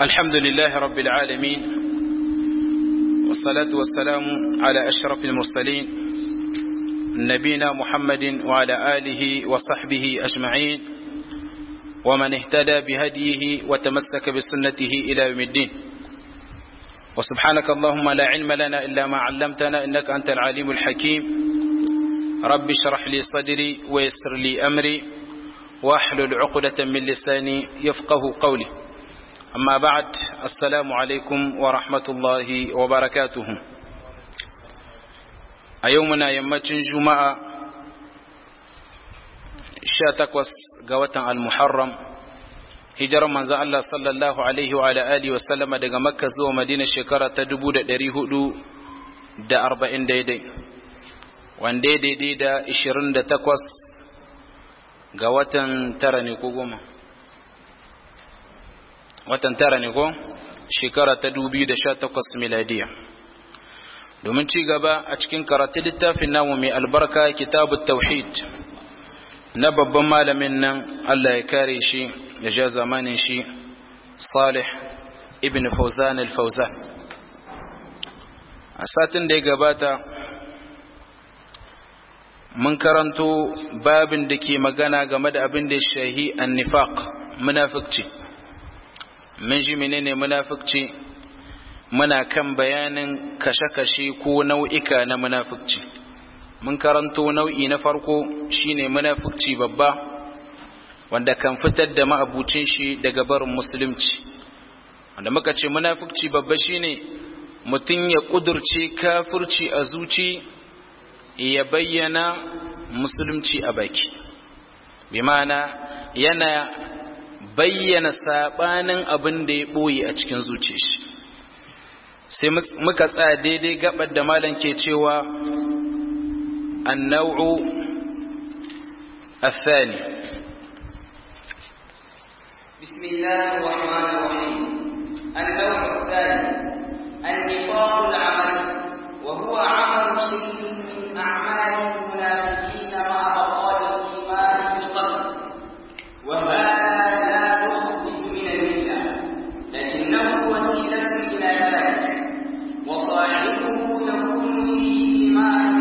الحمد لله رب العالمين والصلاة والسلام على أشرف المرسلين نبينا محمد وعلى آله وصحبه أجمعين ومن اهتدى بهديه وتمسك بسنته إلى يوم الدين وسبحانك اللهم لا علم لنا إلا ما علمتنا إنك أنت العليم الحكيم رب اشرح لي صدري ويسر لي أمري واحلل عقدة من لساني يفقه قولي أما بعد السلام عليكم ورحمة الله وبركاته أيومنا يمتن جمعة شاتكوس قوة المحرم hijirar manzo Allah sallallahu alaihi wa alihi wa sallama daga Makka zuwa Madina shekara ta 1440 daidai wanda daidai da 28 ga watan tara ne ko goma watan tara ne ko shekara ta 2018 miladiya domin ci gaba a cikin karatu littafin namu mai albarka kitabut tauhid na babban malamin nan Allah ya kare shi ya ja zamanin shi Salih ibn Fawzan al-Fawzan a satin da ya gabata mun karanto babin da ke magana game da abin da shahi an-nifaq munafiqci mun ji menene munafiqci muna kan bayanin kashe-kashe ko nau'ika na munafiqci mun karanto nau'i na farko shine munafiqci babba wanda kan fitar da ma'abucin shi daga barin musulunci wanda muka ce munafiqci babba shine mutum ya kudurce kafirci a zuci ya bayyana musulunci a baki bi ma'ana yana bayyana sabanin abin da ya boye a cikin zuciyar shi sai muka tsaya daidai gabar da malam ke cewa النوع الثاني بسم الله الرحمن الرحيم النوع الثاني النفاق العملي وهو عمل شيء من أعمال المنافقين مع بقاء الإيمان في القلب وهذا لا يخرج من الملة لكنه وسيلة إلى ذلك وصاحبه يكون به إيمان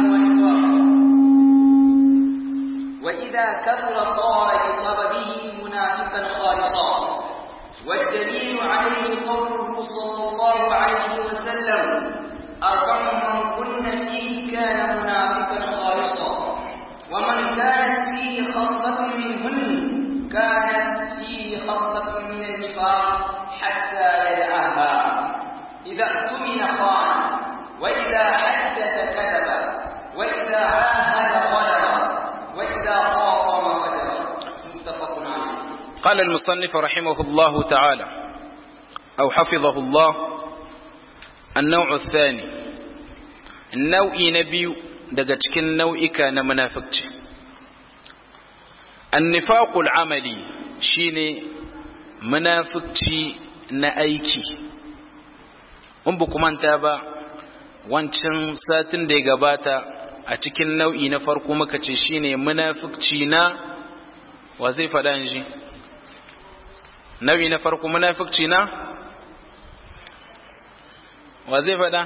وإذا كثر صار بسببه منافقا خالصا والدليل عليه قوله صلى الله عليه وسلم أربع من كن فيه كان منافقا خالصا ومن كانت فيه خصلة منهن كانت فيه خصلة من النفاق حتى يدعها إذا اؤتمن خان وإذا حدث كذب وإذا عاهد غدر وإذا خاصم فجر متفق عليه قال المصنف رحمه الله تعالى أو حفظه الله النوع الثاني النوع نبي daga cikin nau'ika na munafikci annifaqul amali shine munafikci na aiki in ba manta ba wancan satin da ya gabata a cikin nau'i na farko muka ce shine munafikci na wa zai faɗa shi nau'i na farko munafikci na wa zai faɗa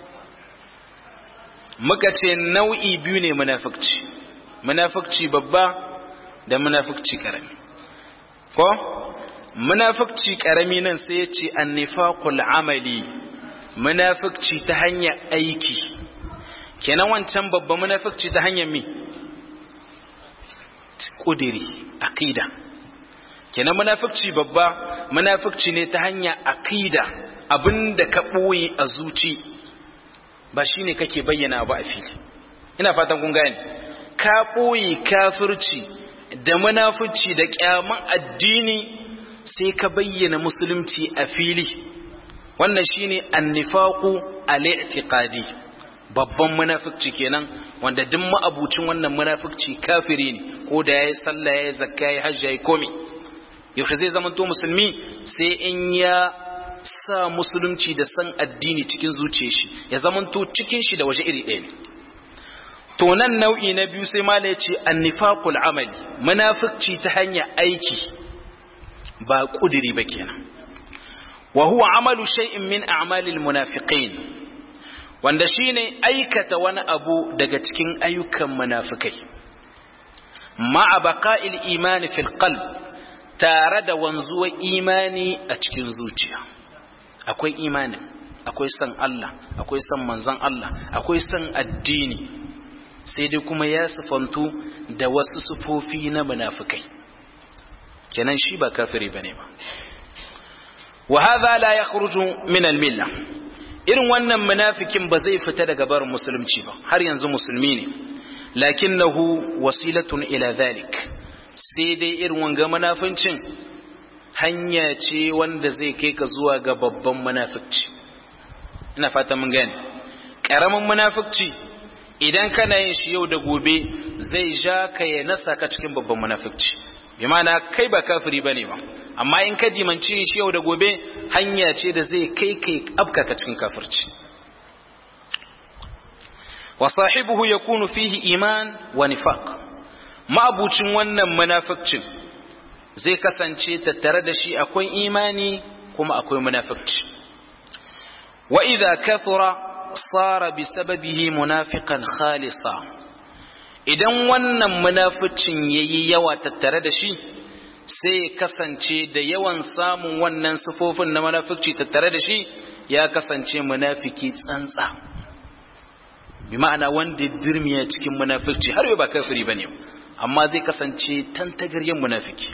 muka ce nau'i biyu ne munafikci munafikci babba da munafikci karami ko munafikci karami nan sai ya ce annifaqul amali munafikci ta hanyar aiki kenan wancan babban munafikci ta hanyar mi kudiri aqida kenan munafikci babba munafikci ne ta hanyar aqida abinda ka boye a zuci ba shine kake bayyana ba a fili ina fatan kun gane ka boye kafirci da munafici da kyaman addini sai ka bayyana musulunci a fili wannan shine annifaqu al-i'tiqadi babban munafikci kenan wanda duk ma'abucin wannan munafikci kafiri ne ko da yayi sallah yayi zakka yayi hajji yayi komai yaushe zai zama to musulmi sai in ya sa musulunci da san addini cikin zuciyar shi ya zama to cikin shi da waje iri ɗaya ne to nan nau'i na biyu sai mala ya ce annifaqul amali munafikci ta hanyar aiki ba kudiri ba kenan wa huwa amalu shay'in min a'malil munafiqin wanda shine aikata wani abu daga cikin ayyukan munafikai ma'a baqa'il imani fil qalb tare da wanzuwar imani a cikin zuciya akwai imanin akwai san Allah akwai san manzon Allah akwai san addini sai dai kuma ya sifantu da wasu sufofi na munafikai kenan shi ba kafiri bane ba wa hadha la yakhruju min al-milla irin wannan munafikin ba zai fita daga barin musulunci ba har yanzu musulmi ne lakinnahu wasilatun ila dhalik sai dai irin wanga munafincin hanya ce wanda zai kai ka zuwa ga babban munafici ina fata mun gane karamin munafici idan kana yin shi yau da gobe zai ja ka ya nasa ka cikin babban munafici bi ma'ana kai ba kafiri bane ba amma in ka dimanci shi yau da gobe hanya ce da zai kai kai abka ka cikin kafirci wa sahibuhu yakunu fihi iman wa nifaq ma'abucin wannan munaficcin zai kasance tattare da shi akwai imani kuma akwai munafici wa idza kathura sara bi sababihi munafiqan khalisa idan wannan munaficin yayi yawa tattare da shi sai ya kasance da yawan samun wannan sifofin na munafici tattare da shi ya kasance munafiki tsantsa bi ma'ana wanda dirmiya cikin munafici har yau ba kafiri bane amma zai kasance tantagaryen munafiki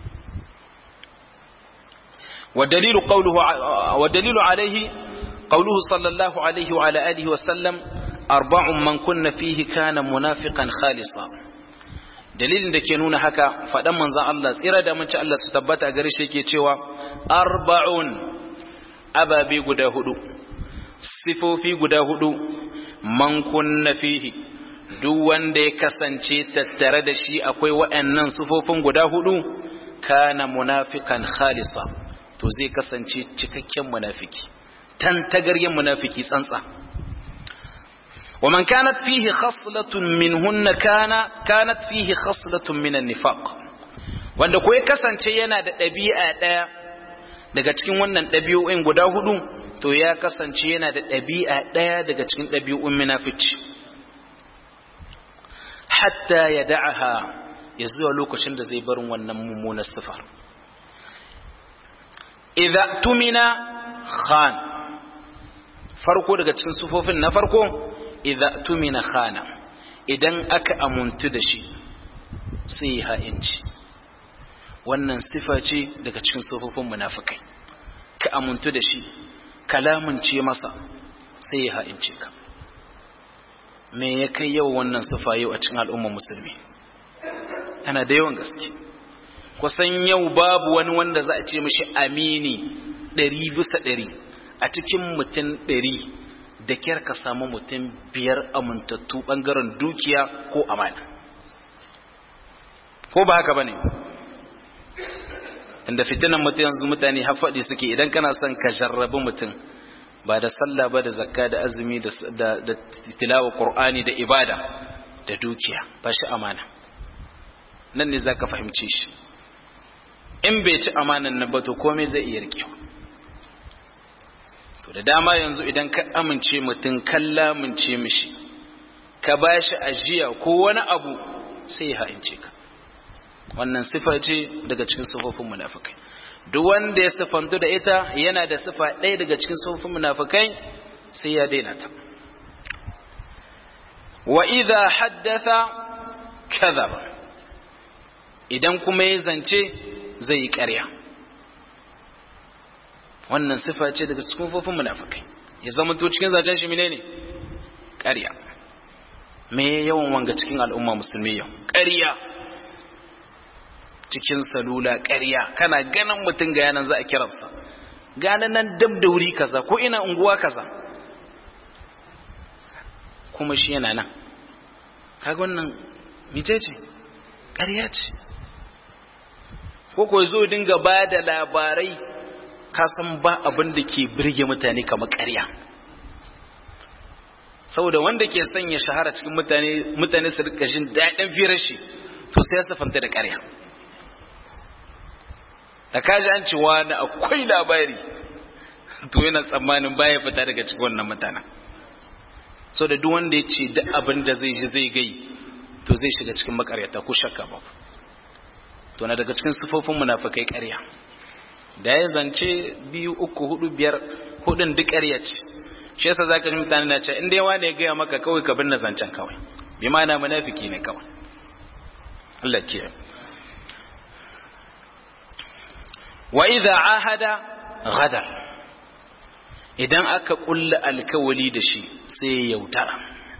والدليل قوله والدليل عليه قوله صلى الله عليه وعلى آله وسلم أربع من كن فيه كان منافقا خالصا dalilin da ke nuna haka faɗan manzan Allah tsira da mace Allah su tabbata gare shi ke cewa arba'un ababe guda hudu sifofi guda hudu man kunna fihi duk wanda ya kasance tattare da shi akwai waɗannan sifofin guda hudu kana munafikan khalisa to zai kasance cikakken munafiki tantagaryen munafiki tsantsa ومن كانت فيه خصلة منهن كان كانت فيه خصلة من النفاق wanda ko ya kasance yana da ɗabi'a ɗaya daga cikin wannan ɗabi'o'in guda hudu to ya kasance yana da ɗabi'a ɗaya daga cikin ɗabi'un munafici hatta ya da'aha ya zuwa lokacin da zai barin wannan mummunar sifar idza tumina khan farko daga cikin sufofin na farko idza tumina khana idan aka amuntu da shi sai ya ha'inci wannan sifa ce daga cikin sufofin munafikai ka amuntu da shi kalamunce masa sai ya ha'ince ka me ya kai yau wannan sifa yau a cikin al'ummar musulmi tana da yawan gaske kusan yau babu wani wanda za a ce mashi amini ɗari bisa ɗari a cikin mutum ɗari da kyar ka samu mutum biyar amintattu ɓangaren dukiya ko amana ko ba haka ba ne inda fitinan mutum yanzu mutane hafaɗi suke idan kana son ka jarrabi mutum ba da sallah ba da zakka da azumi da tilawa ƙur'ani da ibada da dukiya ba shi amana nan ne za ka fahimci shi in bai ci amanan nan ba to komai zai iya rikewa to da dama yanzu idan ka amince mutum kan lamince mishi ka ba shi ajiya ko wani abu sai ya ha'ince ka wannan sifa ce daga cikin sifofin munafikai duk wanda ya sifantu da ita yana da sifa ɗaya daga cikin sifofin munafikai sai ya daina ta wa idha haddatha kadhaba idan kuma ya zance zai yi ƙarya wannan sifa ce daga cikin sifofin munafikai ya zama to cikin zancen shi menene ƙarya me yawan wanga cikin al'umma musulmi yau ƙarya cikin salula ƙarya kana ganin mutum ga yanan za a kiransa gane nan dab da wuri kaza ko ina unguwa kaza kuma shi yana nan kaga wannan mice ce ƙarya ce ko ko zo dinga ba da labarai ka san ba abin da ke birge mutane kamar ƙarya saboda wanda ke sanya shahara cikin mutane mutane su rika jin daɗin firar shi to sai ya safanta da ƙarya da kaji an ci wani akwai labari to yana tsammanin baya fita daga cikin wannan mutanen so da duk wanda ya ce duk abin da zai ji zai gai to zai shiga cikin makaryata ko shakka ba to na daga cikin sifofin munafikai ƙarya da ya zance biyu uku hudu biyar hudun duk ƙarya ce shi yasa zaka ji mutane na ce in dai wani ya gaya maka kawai ka binne zancen kawai bi ma'ana munafiki ne kawai Allah ke wa idza ahada ghadar idan aka kulla alkawali da shi sai ya yautara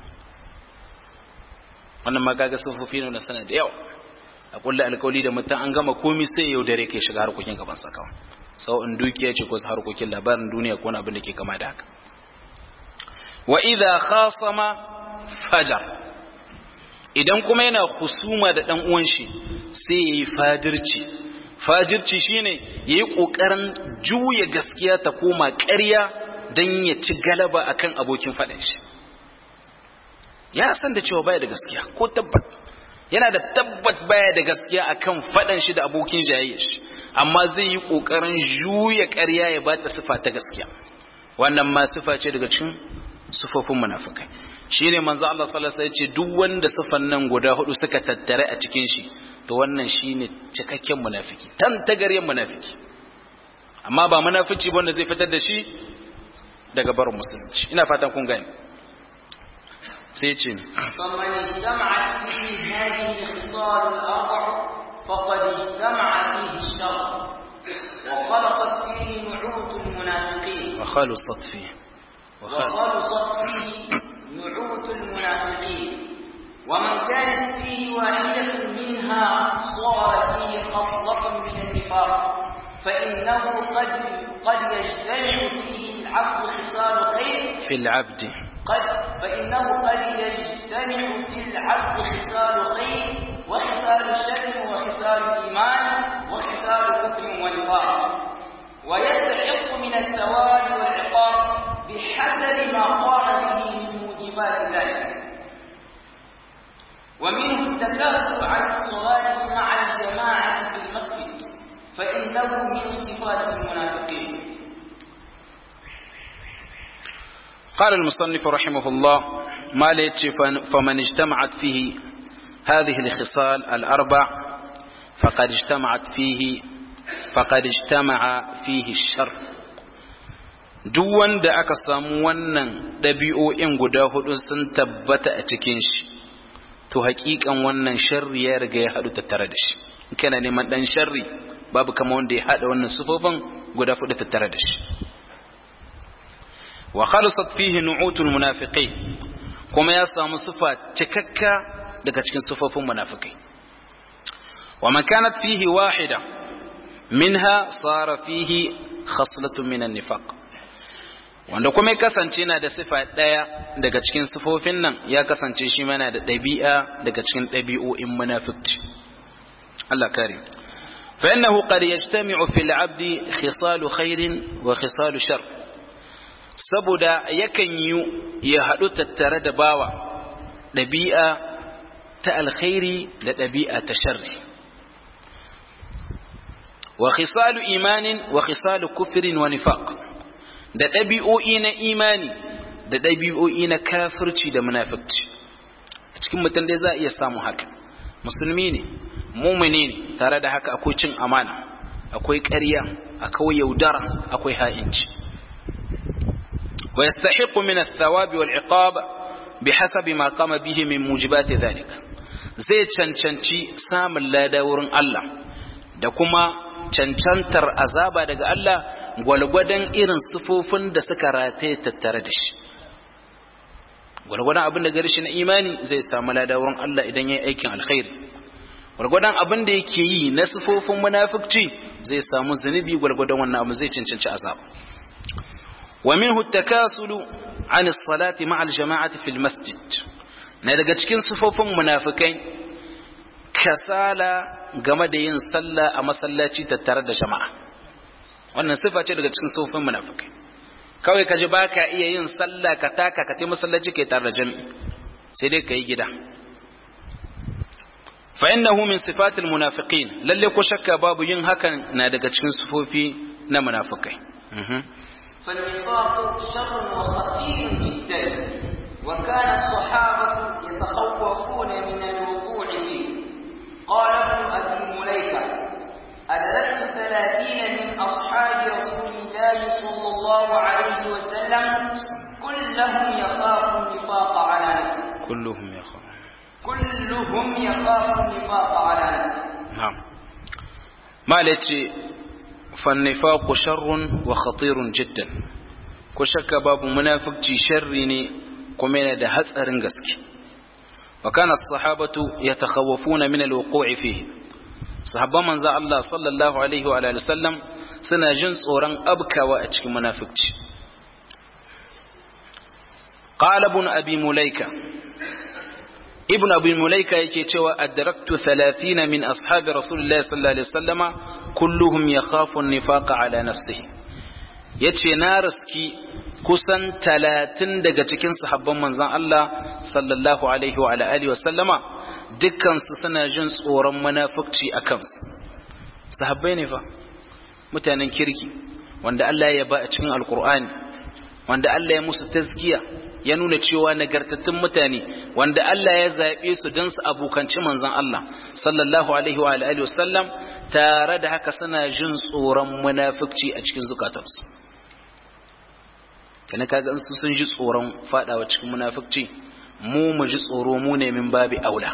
wannan ma kaga sufofi ne na sana da yawa a kulla alkawali da mutum an gama komi sai ya yaudare kai shiga harkokin gaban sa kawai sau in dukiya ce ko harkokin labarin duniya ko abin da ke kama da haka wa idza khasama fajar idan kuma yana husuma da dan uwan shi sai yayi fadirci fajirci shine yayi kokarin juya gaskiya ta koma ƙarya dan ya ci galaba akan abokin faɗin shi ya san da cewa baya da gaskiya ko tabbat yana da tabbat baya da gaskiya akan faɗan shi da abokin jayayyar shi amma zai yi kokarin juya ƙarya ya bata sifa ta gaskiya wannan ma sifa ce daga cikin sufofin munafikai shine manzo Allah sallallahu alaihi wasallam ya ce duk wanda sifan nan guda hudu suka tattare a cikin shi to wannan shine cikakken munafiki tan tagaryen munafiki amma ba munafici wanda zai fitar da shi daga barin musulunci ina fatan kun gane sai ce فمن اجتمعت فيه هذه الخصال الأربع فقد اجتمع فيه الشر وخلصت فيه نعوت المنافقين وخلصت فيه وخل... وخلصت فيه نعوت المنافقين ومن كانت فيه واحدة منها صار فيه خصلة من النفاق فإنه قد قد يجتمع فيه العبد خصال خير في العبد قد فإنه قد يجتمع في العبد خصال خير وخصال الشر وخصال الإيمان وخصال كفر ونفاق ويستحق من الثواب والعقاب بحسب ما قام به من موجبات ذلك ومنه التكاسل عن الصلاة مع الجماعة في المسجد فإنه من صفات المنافقين قال المصنف رحمه الله ما ليتش فمن اجتمعت فيه هذه الخصال الأربع فقد اجتمعت فيه فقد اجتمع فيه الشر duk wanda aka samu wannan ɗabi'o'in guda hudu sun tabbata a cikin shi to haƙiƙan wannan sharri ya riga ya haɗu tattare da shi in kana neman ɗan sharri babu kama wanda ya haɗa wannan sufofin guda hudu tattare da shi wa khalisat fihi nu'utul munafiqin kuma ya samu sufa cikakka daga cikin sufofin munafikai wa man kanat fihi wahida minha sara fihi khaslatun minan nifaq wanda kuma ya kasance na da sifa ɗaya daga cikin sifofin nan ya kasance shi mana da ɗabi'a daga cikin ɗabi'o'in munafiqci Allah kare fa innahu qad yajtami'u fil 'abdi khisalu khairin wa khisalu shar saboda yakan yi ya haɗu tattare da bawa ɗabi'a ta alkhairi da ɗabi'a ta sharri wa khisalu imanin wa khisalu kufrin wa nifaq da ɗabi'o'i na imani da ɗabi'o'i na kafirci da munafikci a cikin mutum dai za a iya samun haka musulmi ne mumini ne tare da haka akwai cin amana akwai ƙarya akwai yaudara akwai ha'inci wa yastahiqu min ath-thawabi wal iqab bihasabi ma qama bihi min mujibati dhalik zai cancanci samun lada wurin Allah da kuma cancantar azaba daga Allah gwalgwadon irin sufofin da suka rataye tattare da shi gwalgwadon abin da gari shi na imani zai samu lada wurin Allah idan ya yi aikin alkhairi gwalgwadon abin da yake yi na sufofin munafikci zai samu zunubi gwalgwadon wannan abu zai cancanci azab wa minhu takasulu an salati ma'a al-jama'ati fil masjid na daga cikin sufofin munafikai kasala game da yin sallah a masallaci tattare da jama'a wannan sifa ce daga cikin sufofin munafikai kawai ka ji baka iya yin sallah ka taka ka tai masallaci kai tare da jami'i sai dai kai gida fa innahu min sifatil munafiqin lalle ko shakka babu yin hakan na daga cikin sifofi na munafikai فالنفاق شر وخطير جدا وكان الصحابة يتخوفون من الوقوع فيه قال ابن أبي مليكة أدركت ثلاثين من أصحاب رسول الله صلى الله عليه وسلم كلهم يخاف النفاق على نفسه كلهم يخاف كلهم يخاف النفاق على نفسه نعم ما لتي فالنفاق شر وخطير جدا كشك باب منافق شر kuma yana da hatsarin gaske wa kana sahabatu yatakhawafuna min alwuqu'i fihi sahabban manzo Allah sallallahu alaihi wa alihi sallam suna jin tsoron abkawa a cikin munafici qala ibn abi mulaika ibn abi mulaika yake cewa adraktu 30 min ashabi rasulillahi sallallahu alaihi wasallama kulluhum yakhafu an-nifaqa ala nafsihi yace na riski kusan talatin daga cikin sahabban manzan Allah sallallahu alaihi wa alihi wasallama dukkansu suna jin tsoron munafukci a kansu sahabbai ne fa mutanen kirki wanda Allah ya ba a cikin alkur'ani wanda Allah ya musu tazkiya ya nuna cewa nagartattun mutane wanda Allah ya zaɓe su don su abokanci manzan Allah sallallahu alaihi wa alihi wasallam tare da haka suna jin tsoron munafukci a cikin zukatansu kana kaga in su sun ji tsoron fadawa cikin munafikci mu mu ji tsoro mu ne min babi aula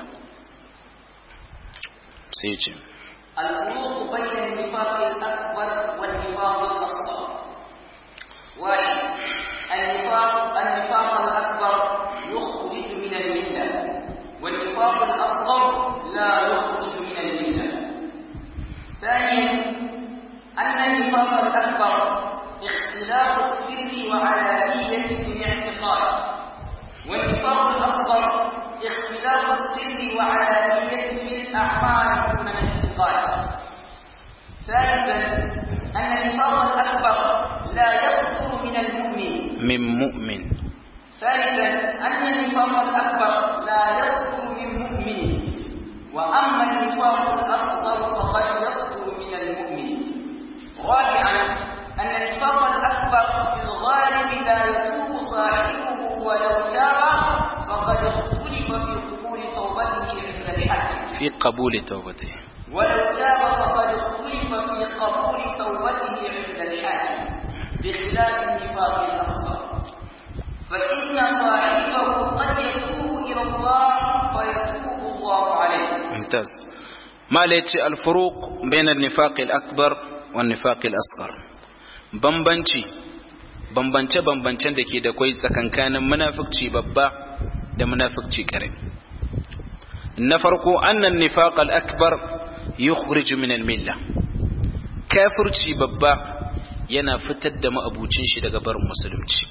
sai ya ce الفروق بين النفاق الأكبر والنفاق الأصغر واحد النفاق النفاق الأكبر يخرج من الملة والنفاق الأصغر لا يخرج من الملة ثانيا أن النفاق الأكبر اختلاف السر وعلانية في الاعتقاد والنفاق الأصغر اختلاف السر وعلانية في الأعمال دون الاعتقاد ثالثا أن النفاق الأكبر لا يصدر من المؤمن من مؤمن ثالثا أن النفاق الأكبر لا يصدر من مؤمن وأما النفاق الأصغر فقد يصدر من المؤمن رابعا أن النفاق الأكبر في الغالب لا يتوب صاحبه ولو تاب فقد اختلف في قبول توبته عند الحج في قبول توبته ولو تاب فقد اختلف في قبول توبته عند الحج بخلاف النفاق الأصغر فإن صاحبه قد يتوب إلى الله فيتوب الله عليه ممتاز ما ليتي الفروق بين النفاق الأكبر والنفاق الأصغر bambanci bambance-bambancen da ke da kwai tsakankanin munafukci babba da munafukci karami na farko annan nifaq al-akbar yukhrij min al-milla kafirci babba yana fitar da ma'abucin shi daga barin musulunci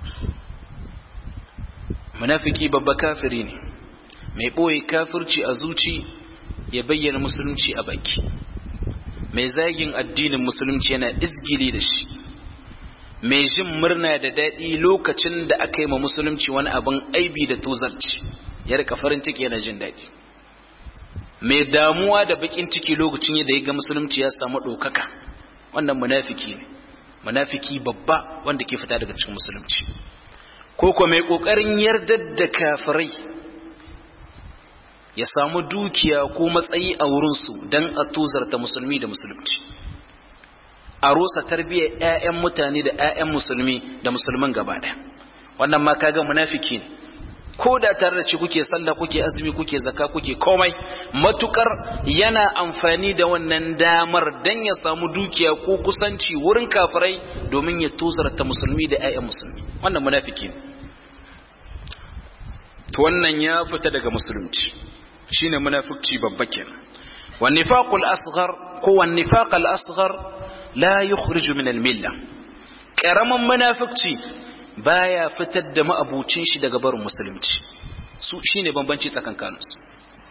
munafiki babba kafiri ne mai boye kafirci a zuci ya bayyana musulunci a baki mai zagin addinin musulunci yana izgili da shi mai jin murna da daɗi lokacin da aka yi ma musulunci wani abin aibi da tozarci ya rika farin ciki yana jin daɗi mai damuwa da bakin ciki lokacin da ya ga musulunci ya samu ɗaukaka wannan munafiki ne munafiki babba wanda ke fita daga cikin musulunci ko ko mai ƙoƙarin yardar da kafirai ya samu dukiya ko matsayi a wurinsu don a tozarta musulmi da musulunci a rusa tarbiyyar 'ya'yan mutane da 'ya'yan musulmi da musulman gaba ɗaya wannan ma kaga munafiki ne ko da tare da ci kuke sallah kuke azumi kuke zakka kuke komai matukar yana amfani da wannan damar dan ya samu dukiya ko kusanci wurin kafirai domin ya tozarta musulmi da 'ya'yan musulmi wannan munafiki ne to wannan ya fita daga musulunci shine munafici babba kenan wan nifaqul asghar ko wan nifaqal asghar la yukhriju min al milla karaman munafici baya fitar da ma'abucin shi daga barin musulunci su shine bambanci tsakankanin su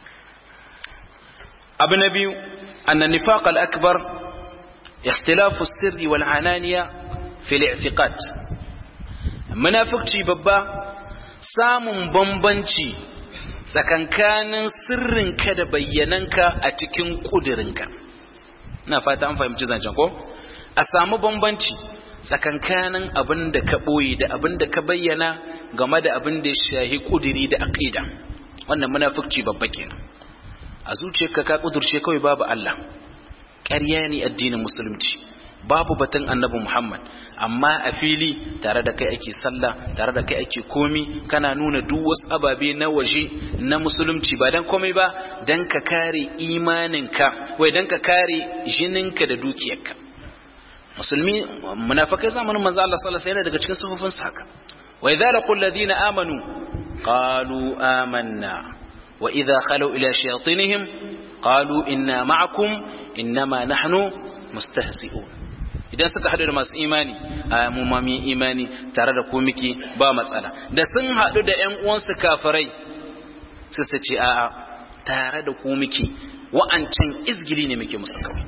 abu na biyu anna nifaqal akbar ikhtilafu sirri wal ananiya fi al i'tiqad munafici babba samun bambanci tsakankanin sirrinka da bayyananka a cikin ƙudurinka na fata an fahimci zancen ko a samu bambanci tsakankanin abin da ka ɓoye da abin da ka bayyana game da abin da ya shahi ƙudiri da aƙida wannan munafukci babba kenan a zuciyarka ka ƙudurce kawai babu Allah ƙarya ne addinin musulunci babu batun annabi Muhammad amma a fili tare da kai ake sallah tare da kai ake komi kana nuna duk wasu ababe na waje na musulunci ba dan komai ba dan ka kare imaninka wai dan ka kare jininka da dukiyarka musulmi munafikai zamanin manzo Allah sallallahu alaihi wasallam daga cikin sufufin sa haka wa idza laqul ladina amanu qalu amanna wa idza khalu ila shayatinihim qalu inna ma'akum innama nahnu mustahzi'un idan suka haɗu da masu imani a mu ma mu imani tare da ku miki ba matsala da sun haɗu da ƴan uwansu kafirai su su ce a'a tare da ku miki wa'ancan izgili ne muke musu kawai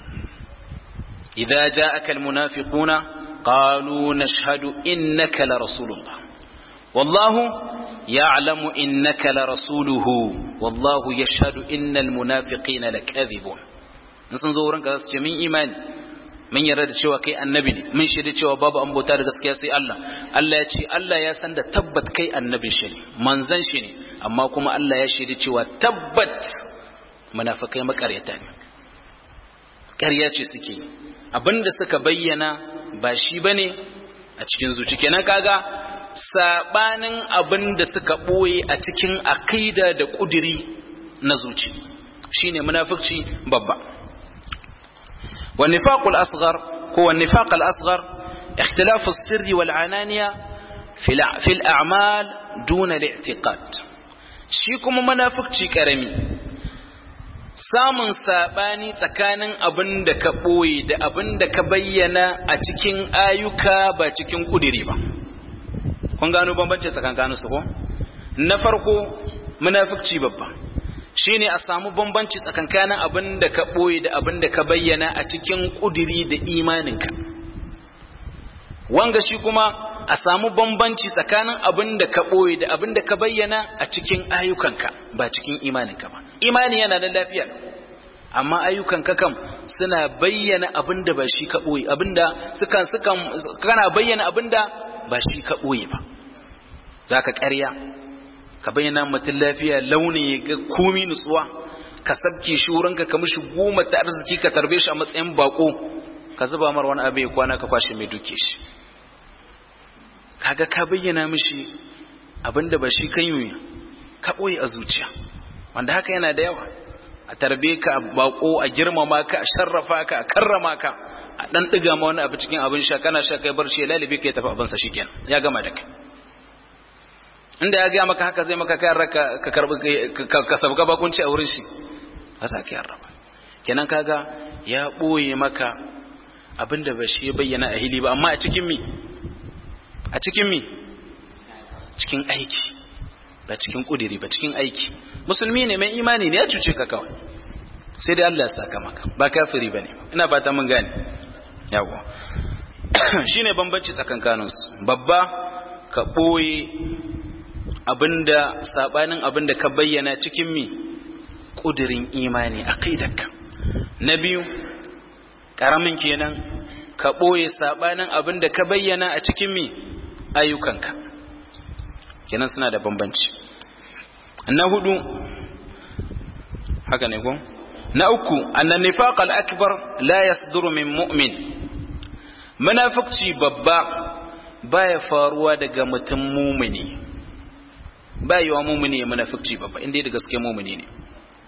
idza ja'aka almunafiquna qalu nashhadu innaka la rasulullah wallahu ya'lamu innaka la rasuluhu wallahu yashhadu innal munafiqina lakadhibun sun zo wurin ka su ce min imani mun yarda da cewa kai annabi ne mun shaida cewa babu an bauta da gaskiya sai Allah Allah ya ce Allah ya san da tabbat kai annabin shi ne manzon shi ne amma kuma Allah ya shaida cewa tabbat munafikai makaryata ne ƙarya ce suke abinda suka bayyana ba shi bane a cikin zuci kenan kaga sabanin abinda suka boye a cikin aqida da kudiri na zuci shine munafici babba والنفاق الأصغر هو النفاق الأصغر اختلاف السر والعنانية في في الأعمال دون الاعتقاد شيكم منافق كرمي samun sabani tsakanin abin da ka ɓoye da abin da ka bayyana a cikin ayyuka ba cikin ƙudiri ba kun gano bambanci tsakankanin su ko na farko munafikci babba shine a samu bambanci tsakankanin abin da ka ɓoye da abin da ka bayyana a cikin ƙudiri da imaninka wanga shi kuma a samu bambanci tsakanin abin da ka ɓoye da abin da ka bayyana a cikin ayyukanka ba cikin imaninka ba imani yana da lafiya amma ayyukanka kam suna bayyana abin da ba shi ka ɓoye abin da sukan sukan kana bayyana abin da ba shi ka ɓoye ba za ka ƙarya ka bayyana mutum lafiya launi ya ga komi nutsuwa ka sabke shi wurinka ka mishi goma ta arziki ka tarbe shi a matsayin bako ka zuba mar wani abu ya kwana ka kwashe mai duke shi kaga ka bayyana mishi abinda ba shi kan yi ka ɓoye a zuciya wanda haka yana da yawa a tarbe ka a bako a girmama ka a sharrafa ka a karrama ka a dan ɗiga ma wani abu cikin abin sha kana sha kai barci ya lalibe ka ya tafi abinsa shikenan ya gama da kai inda ya gaya maka haka zai maka kayar raka ka karbi ka sabga bakunci a wurin shi ba za ka yarda ba kenan kaga ya boye maka abinda ba shi bayyana a hili ba amma a cikin mi a cikin mi cikin aiki ba cikin kudiri ba cikin aiki musulmi ne mai imani ne ya cuce ka kawai sai dai Allah ya saka maka ba kafiri bane ina fata mun gane yawa shine bambanci tsakankaninsu babba ka boye abinda sabanin abinda ka bayyana cikin mi kudirin imani aqidarka na biyu karamin kenan ka boye sabanin abinda ka bayyana a cikin mi ayyukanka kenan suna da bambanci na hudu haka ne ko na uku annan nifaq al-akbar la yasduru min mu'min munafiqci babba baya faruwa daga mutum mumini ba yiwa mumini ya munafikci babba inda da gaske mumini ne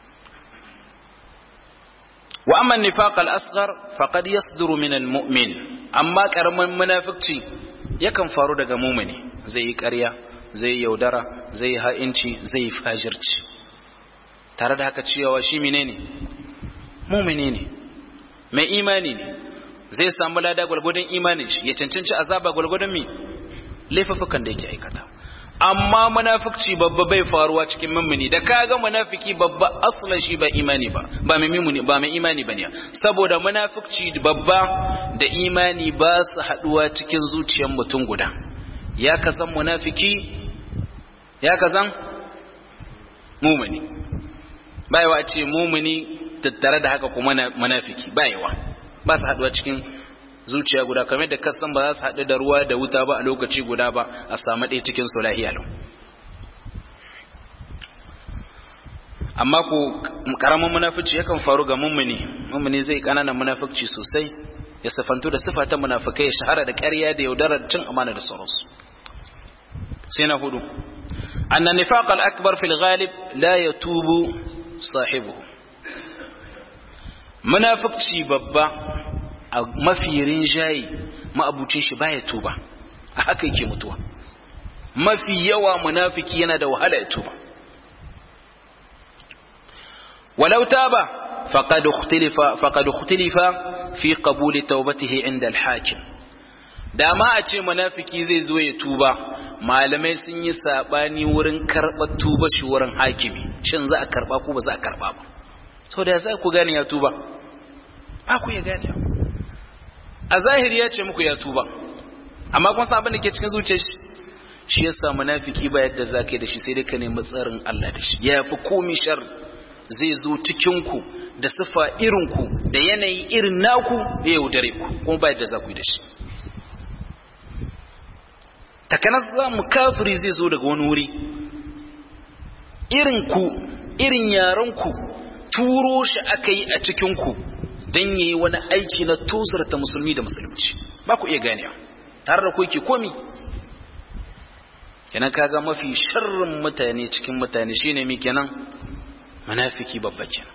wa amma nifaq al-asghar faqad yasduru min al-mu'min amma karaman munafikci yakan faru daga mumini zai yi ƙarya zai yi yaudara zai yi ha'inci zai yi fajirci tare da haka cewa shi menene mumini ne mai imani ne zai samu lada gwalgwadon imanin shi ya cancanci azaba gwalgwadon mi laifafukan da yake aikata amma munafukci babba bai faruwa cikin mummuni da kaga munafiki babba aslan shi ba imani ba ba mai mimuni ba mai imani bane saboda munafukci babba da imani ba su haduwa cikin zuciyar mutum guda ya kasan munafiki ya kasan mumuni bayawa ce mumuni tattare da haka kuma munafiki bayawa ba su haduwa cikin zuciya guda kamar da kasan ba za su haɗu da ruwa da wuta ba a lokaci guda ba a samu ɗaya cikin su lahiya lau amma ko karamin munafici yakan faru ga mummuni mummuni zai kananan munafici sosai ya sifantu da sifa ta munafikai ya shahara da ƙarya da yaudarar cin amana da sauransu sai na hudu anna nifaq al-akbar fil ghalib la yatubu sahibuhu munafici babba a mafi rinjayi ma'abucin shi baya tuba a haka yake mutuwa mafi yawa munafiki yana da wahala ya tuba ولو تاب فقد اختلف فقد اختلف في قبول توبته عند الحاكم da ma a ce munafiki zai zo ya tuba malamai sun yi sabani wurin karɓar tuba shi wurin hakimi shin za a karɓa ko ba za a karɓa ba so da za ku gane ya tuba ba ku ya gane a zahiri ya ce muku ya tuba amma kun san abin da ke cikin zuciyar shi shi yasa munafiki ba yadda za ka yi da shi sai dai ka nemi tsarin Allah da shi ya fi komi sharri zai zo cikinku da sifa irinku da yanayi irin naku ya yaudare ku kuma ba yadda za ku yi da shi takanas za mu kafiri zai zo daga wani wuri irinku irin yarenku turo shi aka yi a cikinku don yi wani aiki na tozarta musulmi da musulunci ba ku iya ganewa tare da ku yake komi kenan kaga mafi sharrin mutane cikin mutane shine mi kenan munafiki babba kenan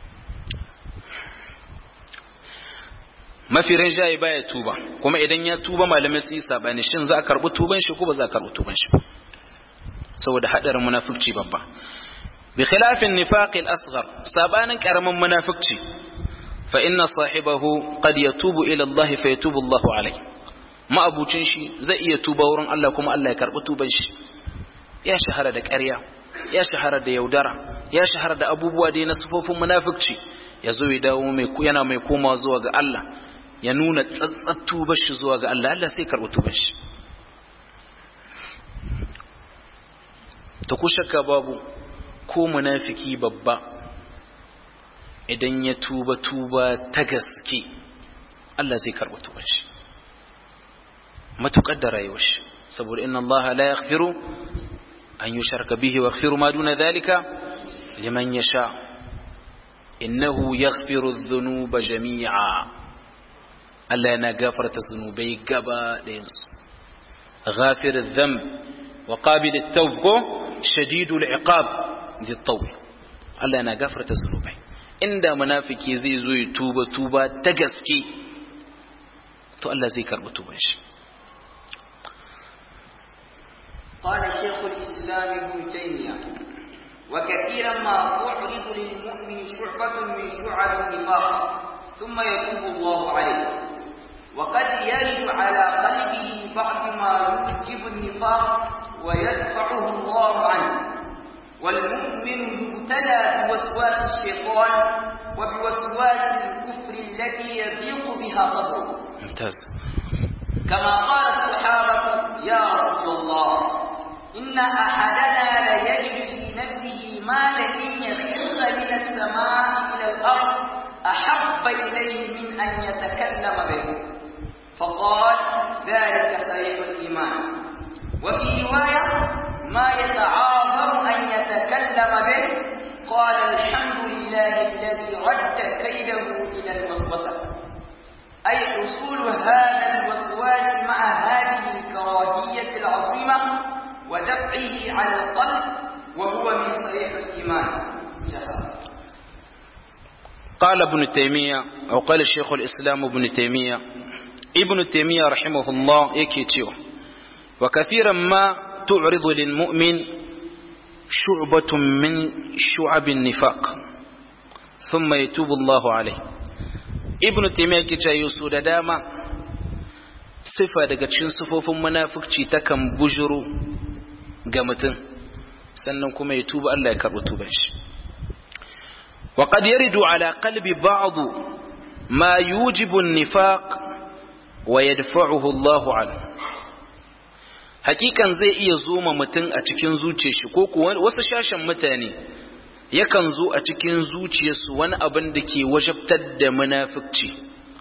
mafi rinjaye baya tuba kuma idan ya tuba malamai sun yi sabani shin za a karbi tuban shi ko ba za a karbi tuban shi saboda hadarin munafici babba bi khilafin nifaq al-asghar sabanin karamin munafici fa inna sahibahu qad yatubu ila Allah fa yatubu Allah alayhi ma'abucin shi zai iya tuba wurin Allah kuma Allah ya karbi tuban shi ya shahara da ƙarya ya shahara da yaudara ya shahara da abubuwa da na sufofin munafikci ya zo ya dawo mai yana mai koma zuwa ga Allah ya nuna tsatsat tubar shi zuwa ga Allah Allah sai karɓi tubar shi ta ku shakka babu ko munafiki babba idan ya tuba tuba ta gaske Allah zai karɓi tubar shi matuƙar da rayuwar shi saboda inna Allah la yaghfiru أن يشرك به ويغفر ما دون ذلك لمن يشاء إنه يغفر الذنوب جميعا ألا أنا غافرة الذنوبي قبا لينس غافر الذنب وقابل التوب شديد العقاب ذي الطول ألا أنا غافرة الذنوبي إن منافق زي زوي توبة توبة تقسكي تو الله زي كرب توبة قال شيخ الإسلام ابن تيمية وكثيرا ما تعرض للمؤمن شعبة من شعب النفاق ثم يتوب الله عليه وقد يرد على قلبه بعض ما يوجب النفاق ويدفعه الله عنه والمؤمن يبتلى بوسواس الشيطان وبوسواس الكفر التي يضيق بها صدره ممتاز كما قال الصحابة يا رسول الله إن أحدنا ليجد في نفسه ما لئن يخر من السماء إلى الأرض أحب إليه من أن يتكلم به فقال ذلك صريح الإيمان وفي رواية ما يتعاظم أن يتكلم به قال الحمد لله الذي رد كيده إلى الوسوسة أي حصول هذا الوسواس مع هذه الكراهية العظيمة ودفعه على القلب وهو من صريح الإيمان قال ابن تيمية أو قال الشيخ الإسلام ابن تيمية ابن تيمية رحمه الله يكيتيو وكثيرا ما تعرض للمؤمن شعبة من شعب النفاق ثم يتوب الله عليه ابن تيمية كيتا يسو داما sifa daga cikin sifofin munafukci takan bujuru ga mutum sannan kuma ya tuba Allah ya karɓi tuban shi wa qad yaridu ala qalbi ba'd ma yujibu an-nifaq wa yadfa'uhu Allah anhu hakikan zai iya zo ma mutum a cikin zuciyar shi ko kuwa wasu shashin mutane yakan zo a cikin zuciyarsu wani abin da ke wajabtar da munafukci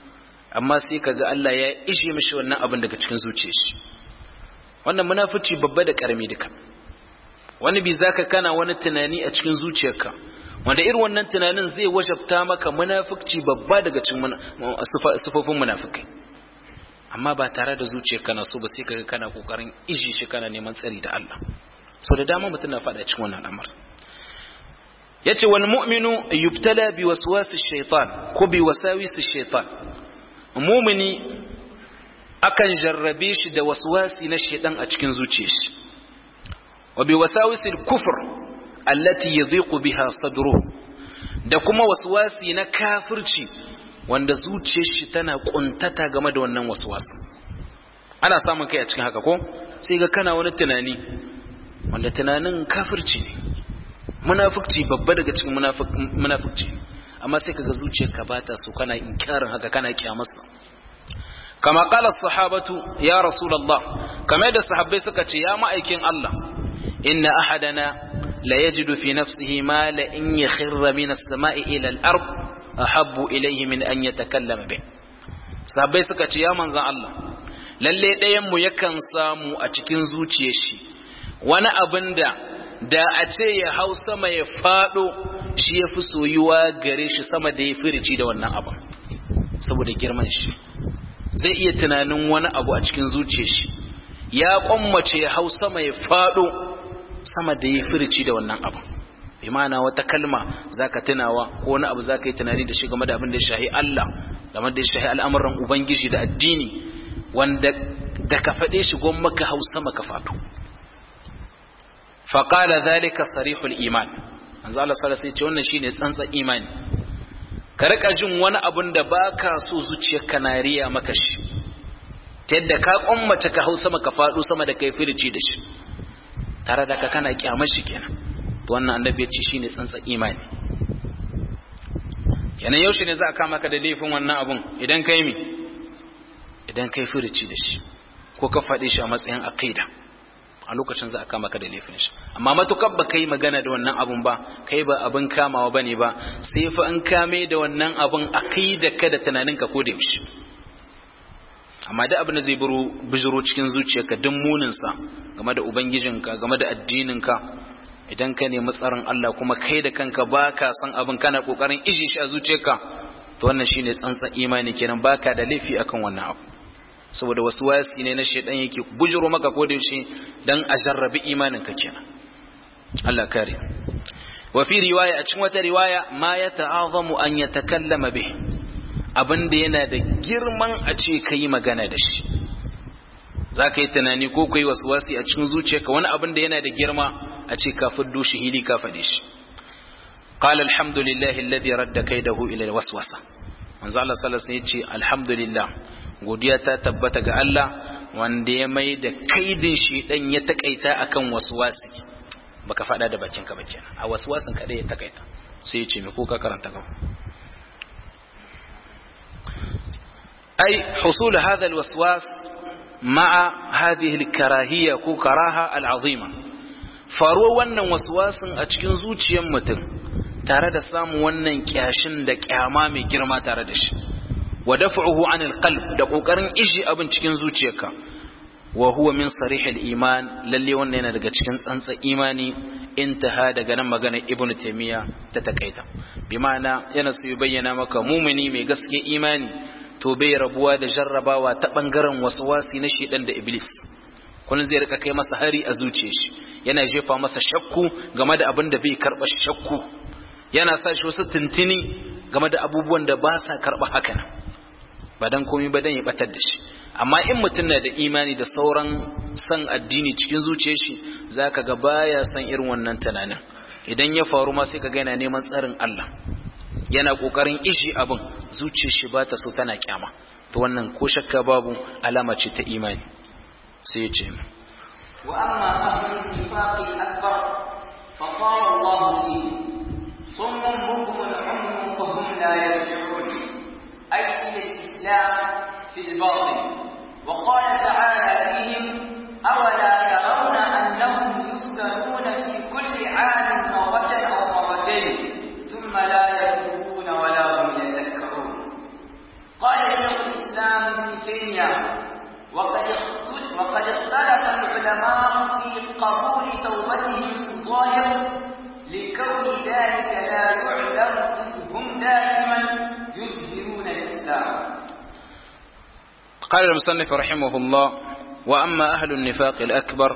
amma sai kaga Allah ya ishe mishi wannan abin daga cikin zuciyar shi wannan munafici babba da karami duka wani bi zaka kana wani tunani a cikin zuciyarka wanda irin wannan tunanin zai wajabta maka munafici babba daga cikin sufofin munafikai amma ba tare da zuciyarka na so ba sai kaga kana kokarin ishe shi kana neman tsari da Allah so da dama mutum na faɗa cikin wannan al'amar yace wal mu'minu yubtala bi waswasi shaytan ko bi wasawisi shaytan mu'mini akan jarrabe shi da waswasi na shaytan a cikin zuciyar shi wa bi wasawisi kufr allati yadhiqu biha sadruhu da kuma waswasi na kafirci wanda zuciyar shi tana kuntata game da wannan waswasin ana samun kai a cikin haka ko sai ga kana wani tunani wanda tunanin kafirci ne munafukci babba daga cikin munafukci amma sai kaga zuciyarka ba ta so kana inkarin haka kana kyamarsa kama qala sahabatu ya rasulullah kama da sahabbai suka ce ya ma'aikin Allah inna ahadana la yajidu fi nafsihi ma la in yakhirra min as-sama'i ila al-ard ahabbu ilayhi min an yatakallama bih sahabbai suka ce ya manzon Allah lalle ɗayan mu yakan samu a cikin zuciyar shi wani abin da da a ce ya hau sama ya fado shi ya fi soyuwa gare shi sama da ya firici da wannan abin saboda girman shi zai iya tunanin wani abu a cikin zuciya shi ya kwammace ya hau sama ya fado sama da ya firici da wannan abin bi ma'ana wata kalma zaka tunawa ko wani abu zaka yi tunani da shi game da abin da ya shahi Allah game da ya shahi al'amuran ubangiji da addini wanda da ka faɗe shi gwamma ka hau sama ka fado faƙala zalika sarihul iman manzo Allah sallallahu alaihi wannan shine tsantsa imani ka rika jin wani abun da baka so zuciyarka na riya maka shi ta yadda ka kummace ka hausa maka faɗo sama da kai firici da shi tare da ka kana kyamar shi kenan to wannan annabi ya ce shine tsantsa imani kenan yaushe ne za a kama ka da laifin wannan abun idan kai mi idan kai firici da shi ko ka faɗi shi a matsayin aqida a lokacin za a kama ka da laifin shi amma matukar ba kai magana da wannan abun ba kai ba abin kamawa bane ba sai fa an kame da wannan abun aqida ka da tunanin ka ko da yaushe amma da abin da zai buru bijiro cikin zuciyarka duk munin sa game da ubangijinka game da addininka idan ka nemi tsaron Allah kuma kai da kanka baka san abin kana kokarin iji shi a zuciyarka to wannan shine tsantsan imani kenan baka da laifi akan wannan abu saboda wasu wasi ne na shaidan yake bujiro maka ko da yaushe dan a jarrabi imanin ka kenan Allah kare wa fi riwaya a cikin wata riwaya ma ya ta'azamu an yatakallama bih abin da yana da girman a ce kai magana da shi zaka yi tunani ko kai wasu wasi a cikin zuciyarka wani abin da yana da girma a ce ka fiddo shi hili ka fade shi قال الحمد لله الذي رد كيده الى الوسوسه manzo Allah sallallahu alaihi wasallam yace alhamdulillah godiya ta tabbata ga Allah wanda ya mai da kaidin shi dan ya takaita akan waswasi baka fada da bakin ka ba kenan a waswasin kada ya takaita sai yace me ko ka karanta gaba ai husul hadha alwaswas ma'a hadhihi alkarahiyya ko karaha al'azima faruwa wannan waswasin a cikin zuciyar mutum tare da samun wannan kyashin da kyama mai girma tare da shi wa daf'uhu anil qalb da kokarin ishi abin cikin zuciyarka wa huwa min sarihil iman lalle wannan yana daga cikin tsantsa imani intaha daga nan magana ibnu taymiya ta takaita bi ma'ana yana so ya bayyana maka mumini mai gaske imani to bai rabuwa da jarrabawa ta bangaren waswasi na shedan da iblis kullun zai rika kai masa hari a zuciyar shi yana jefa masa shakku game da abin da bai karba shakku yana sa shi wasu tuntuni game da abubuwan da ba sa karba haka nan ba dan komai ba dan ya batar da shi amma in mutum na da imani da sauran san addini cikin zuciyar shi zaka ga baya san irin wannan tunanin idan ya faru ma sai ka ga yana neman tsarin Allah yana kokarin ishi abin zuciyar shi ba ta so tana kyama to wannan ko shakka babu alama ce ta imani sai ya ce wa amma ahlul nifaqi akbar fa qala Allah fi summun bukum al-ummu fa hum la yarji'un ay ila al-islam fi al-batin wa qala ta'ala fihim awala yarawna annahum yustaruna fi kulli 'amin marratan aw marratayn thumma la yatubuna wa la hum yadhakkarun qala shaykh تيمية وقد وقد اختلف العلماء في قبول توبتهم في الظاهر لكون ذلك لا يعلم إذ هم دائما يظهرون الإسلام قال المصنف رحمه الله وأما أهل النفاق الأكبر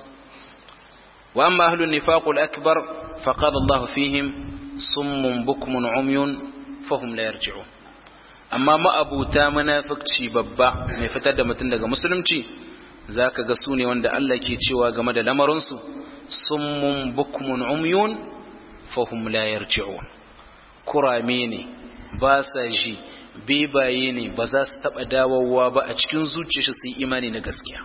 وأما أهل النفاق الأكبر فقال الله فيهم صم بكم عمي فهم لا يرجعون amma ma'abuta munafukci babba mai fitar da mutum daga musulunci zaka ga su ne wanda Allah ke cewa game da lamarinsu summun bukmun umyun fahum la yarji'un kurame ne ba sa ji bebaye ne ba za su taba dawowa ba a cikin zuciyarsu su yi imani na gaskiya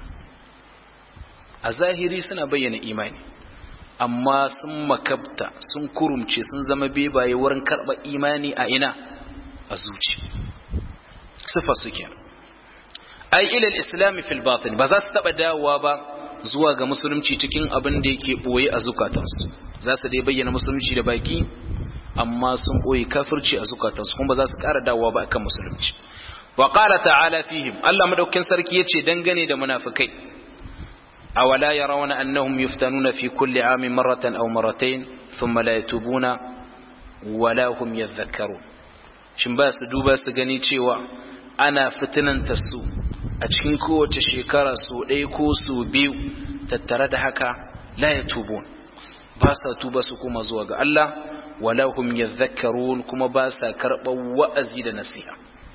a zahiri suna bayyana imani amma sun makabta sun kurumce sun zama bebaye wurin karɓar imani a ina a zuci sifa suke ai ilal islami fil batin ba za su taba dawowa ba zuwa ga musulunci cikin abin da yake boye a zukatansu za su dai bayyana musulunci da baki amma sun boye kafirci a zukatansu kuma ba za su ƙara dawowa ba akan musulunci wa qala ta'ala fihim Allah madaukakin sarki yace dangane da munafikai awala yarawna annahum yuftanuna fi kulli amin marratan aw marratayn thumma la yatubuna wala hum yadhakkarun shin ba su duba su gani cewa ana fitinanta su a cikin kowace shekara su ɗaya ko su biyu tattare da haka la ya tubun ba sa tuba su kuma zuwa ga Allah wala hum yadhakkarun kuma ba sa karɓar wa'azi da nasiha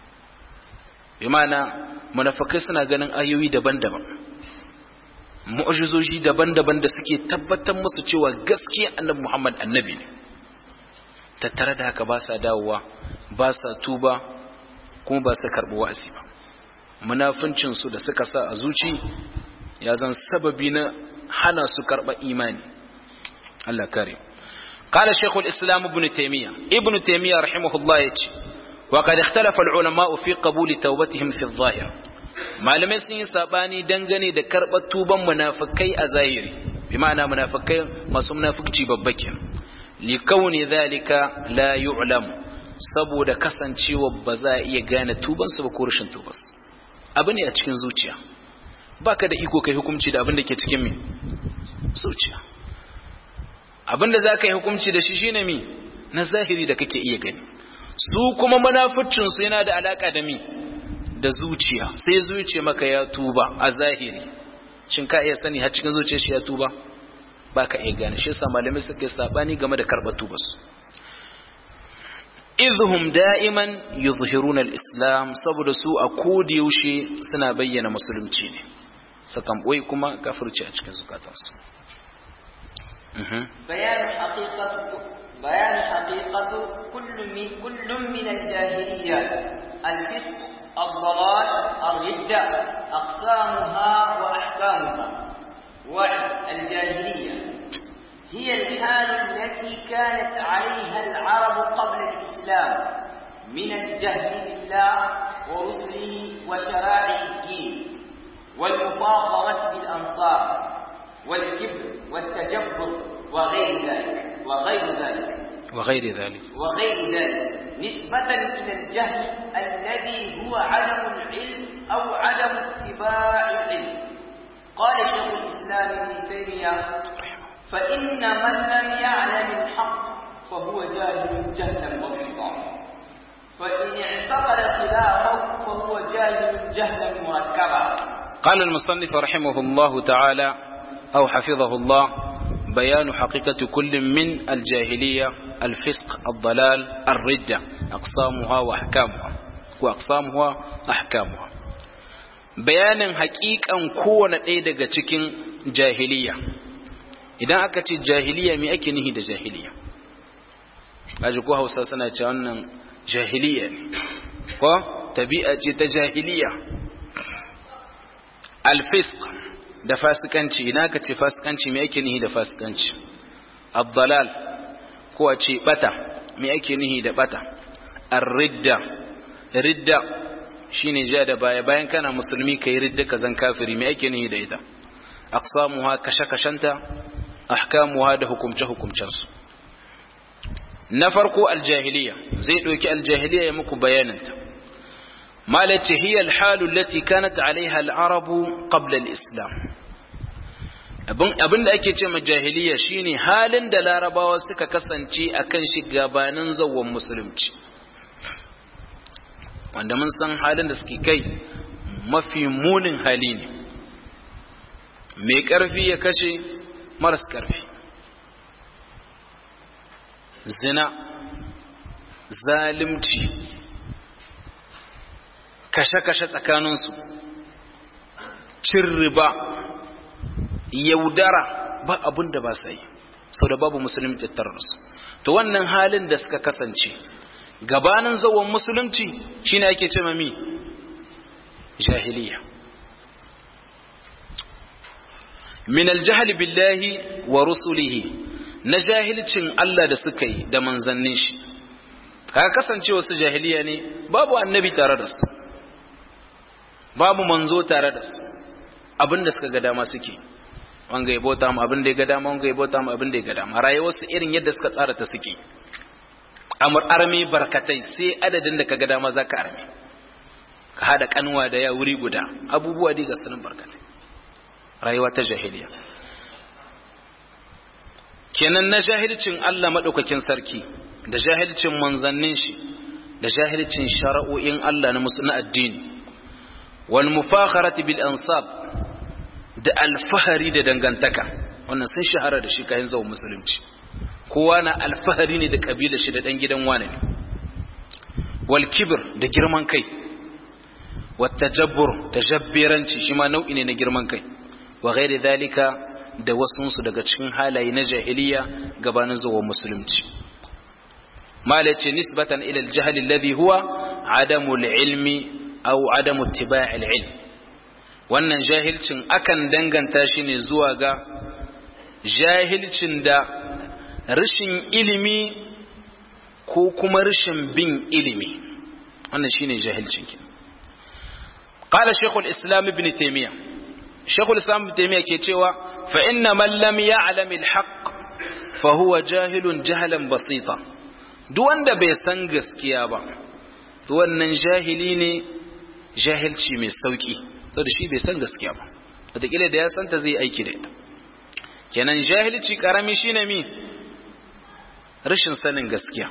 bi ma'ana munafikai suna ganin ayoyi daban-daban mu'jizoji daban-daban da suke tabbatar musu cewa gaskiya annabi Muhammad annabi ne tattare da haka ba sa dawowa ba sa tuba kuma ba su karɓi wa'azi ba munafincinsu da suka sa a zuci ya zan sababi na hana su karɓa imani Allah kare قال شيخ الإسلام ابن تيمية ابن تيمية رحمه الله يتي وقد اختلف العلماء في قبول توبتهم في الظاهر malamai sun yi sabani dangane da karɓar tuban munafikai a zahiri bi ma'ana munafikai masu munafikci babba kenan likauni zalika la yu'lam saboda kasancewa ba za a iya gane tubansu ba ko rashin tubansu abu ne a cikin zuciya baka da iko kai hukunci da abin da ke cikin mi zuciya abin da za ka yi hukunci da shi shine mi na zahiri da kake iya gani su kuma munaficinsu yana da alaka da mi da zuciya sai zuciya maka ya tuba a zahiri shin ka iya sani har cikin zuciya shi ya tuba ba ka iya gane shi yasa malamai suka yi sabani game da karɓar tubarsu izhum da'iman yuzhiruna al-islam saboda su a kodi yaushe suna bayyana musulunci ne sakan boye kuma kafirci a cikin zukatansu bayan haqiqatu bayan haqiqatu kullu min kullu min al-jahiliyya al-fisq الضلال الردة أقسامها وأحكامها والجاهلية هي الحال التي كانت عليها العرب قبل الإسلام من الجهل بالله ورسله وشرائع الدين والمفاخرة بالأنصار والكبر والتجبر وغير ذلك وغير ذلك وغير ذلك وغير ذلك نسبة إلى الجهل الذي هو عدم العلم أو عدم اتباع العلم قال شيخ الإسلام ابن تيمية فإن من لم يعلم الحق فهو جاهل جهلا بسيطا فإن اعتقد خلافه فهو جاهل جهلا مركبا قال المصنف رحمه الله تعالى أو حفظه الله بيان حقيقة كل من الجاهلية الفسق الضلال الردة أقسامها وأحكامها وأقسامها أحكامها bayanin hakikan kowane ɗaya daga cikin jahiliya idan aka ce jahiliya me ake nihi da jahiliya aji ko hausa suna ce wannan jahiliya ne ko tabi'a ce ta jahiliya alfisk da fasikanci idan aka ce fasikanci me ake nihi da fasikanci abdalal ko a ce bata me ake nihi da bata ar-ridda ridda shine ja da baya bayan kana musulmi kai ridda ka zan kafiri me ake nihi da ita aqsamuha kashe-kashenta ahkamuha da hukumce-hukumcensu na farko aljahiliya zai ɗauki aljahiliya ya muku bayaninta malace hiya alhalu allati kanat alaiha al'arabu qabla al-islam abin da ake ce ma jahiliya shine halin da larabawa suka kasance akan shi gabanin zawon musulunci wanda mun san halin da suke kai mafi munin hali ne mai ƙarfi ya kashe maras ƙarfi zina zalimci kashe-kashe tsakaninsu cin riba yaudara ba abin da ba sa yi sau da babu musulunci tattararsu to wannan halin da suka kasance gabanin zawon musulunci shine ake ce mami jahiliya min aljahli billahi wa rusulihi na jahilcin Allah da suka yi da manzannin shi kaga kasance wasu jahiliya ne babu annabi tare da su babu manzo tare da su abinda suka ga dama suke wanga ya bauta mu abin da ya ga dama wanga ya bauta mu abin da ya ga dama rayuwar su irin yadda suka tsara ta suke amur armi barkatai sai adadin da ka ga dama zaka armi ka hada kanwa da ya wuri guda abubuwa dai ga sanin barkatai rayuwa ta jahiliya kenan na jahilcin Allah madaukakin sarki da jahilcin manzannin shi da jahilcin shara'o'in Allah na musu na addini wal mufakharati bil ansab da alfahari da dangantaka wannan sun shahara da shi kayan zawon musulunci kowa na alfahari ne da kabila shi da dan gidan wane ne wal kibir da girman kai wat tajabbur da jabbiranci shi ma nau'i ne na girman kai wa ghairi dalika da wasunsu daga cikin halaye na jahiliya gabanin zuwa musulunci malace nisbatan ila al-jahl alladhi huwa adamu al-ilmi aw adamu ittiba' al-ilm wannan jahilcin akan danganta shi ne zuwa ga jahilcin da rashin ilimi ko kuma rashin bin ilimi wannan shine jahilcin ki qala shaykhul islam ibn taymiyyah shaykhul islam ibn taymiyyah ke cewa fa inna man lam ya'lam al-haqq fa huwa jahilun jahlan basita duk wanda bai san gaskiya ba to wannan jahili ne jahilci mai sauki saboda shi bai san gaskiya ba wataƙila da ya santa zai aiki da ita kenan jahilci karami shine mi rashin sanin gaskiya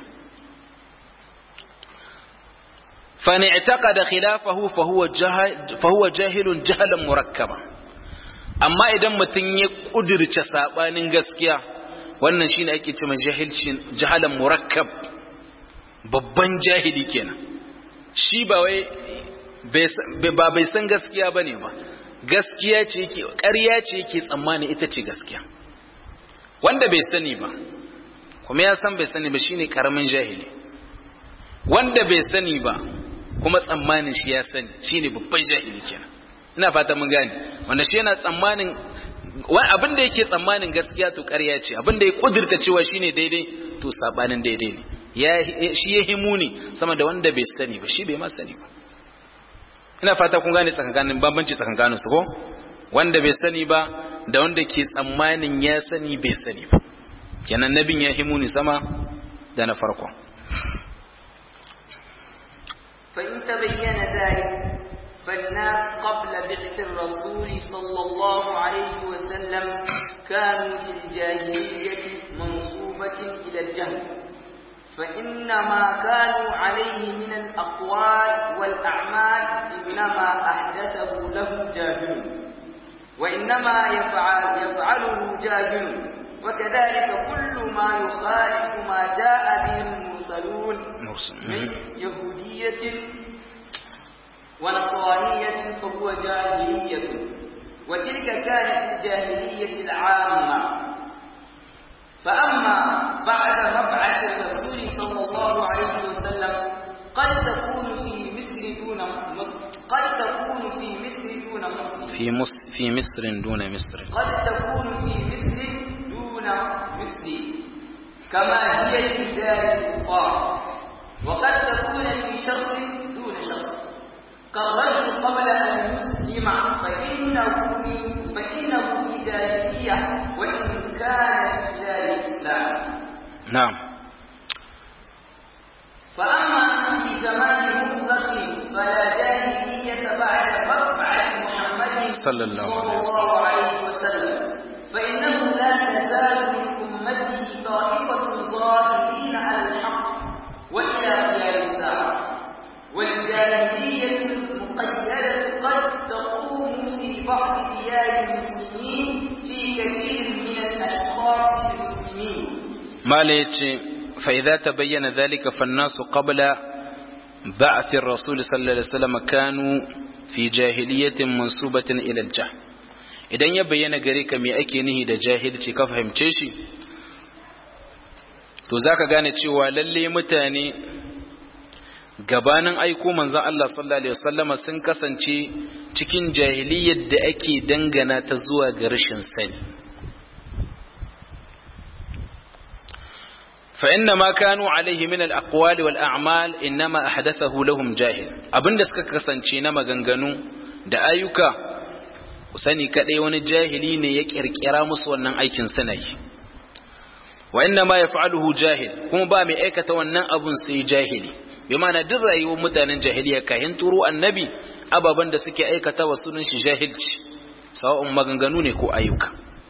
fa ni i'taqada khilafahu fa huwa fa huwa jahilun jahlan murakkaba amma idan mutum ya kudirce sabanin gaskiya wannan shine ake cewa jahilcin jahalan murakkab babban jahili kenan shi ba wai ba bai san gaskiya bane ba gaskiya ce yake ƙarya ce yake tsammani ita ce gaskiya wanda bai sani ba kuma ya san bai sani ba shine karamin jahili wanda bai sani ba kuma tsammanin shi ya sani shine babban jahili kenan ina fata mun gane wanda shi yana tsammanin abin da yake tsammanin gaskiya to ƙarya ce abin da ya kudurta cewa shine daidai to sabanin daidai ne ya shi ya himu ne sama da wanda bai sani ba shi bai ma sani ba ina fata kun gane tsakankanin bambanci tsakankanin su ko wanda bai sani ba da wanda ke tsammanin ya sani bai sani ba kenan nabin ya himu ni sama da na farko فإن تبين ذلك فالناس قبل بعث الرسول صلى الله عليه وسلم كانوا في الجاهلية منصوبة إلى الجهل فإنما كانوا عليه من الأقوال والأعمال إنما أحدثه له جاهل وإنما يفعل يفعله جاهل وكذلك كل ما يخالف ما جاء به المرسلون من يهودية ونصرانية فهو جاهلية وتلك كانت الجاهلية العامة فأما بعد مبعث الرسول صلى الله عليه وسلم قد تكون في مصر دون قد تكون في مصر دون مصر في مصر في مصر دون مصر قد تكون في مصر دون مصر كما هي في دار الكفار وقد تكون في شخص دون شخص كالرجل قبل أن يسلم فإنه فإنه في جاهلية وإن كان في دار الإسلام نعم فأما في زمان مطلق فلا جاهلية صلى الله عليه صلى وسلم الله عليه وسلم فإنه لا تزال من أمته طائفة ظاهرين على الحق وإلى قيام الساعة والجاهلية المقيدة قد تقوم في بعض ديار المسلمين في كثير من الأشخاص المسلمين ما ليتي فإذا تبين ذلك فالناس قبل بعث الرسول صلى الله عليه وسلم كانوا في جاهلية منسوبة إلى الجهل idan ya bayyana gare ka me ake nihi da jahilci ka fahimce shi to zaka gane cewa lalle mutane gabanin aiko manzon Allah sallallahu alaihi wasallama sun kasance cikin jahiliyyar da ake dangana ta zuwa ga rashin sani فإن ما كانوا عليه من الأقوال والأعمال إنما أحدثه لهم جاهل abinda suka kasance na maganganu da ayyuka ku sani kadai wani jahili ne ya kirkira musu wannan aikin sanayi wa inna ma yaf'aluhu jahil kuma ba mai aikata wannan abun sai jahili bi ma'ana duk rayuwar mutanen jahiliya kahin turo annabi ababan da suke aikata wa sunan shi jahilci sawa'un maganganu ne ko ayyuka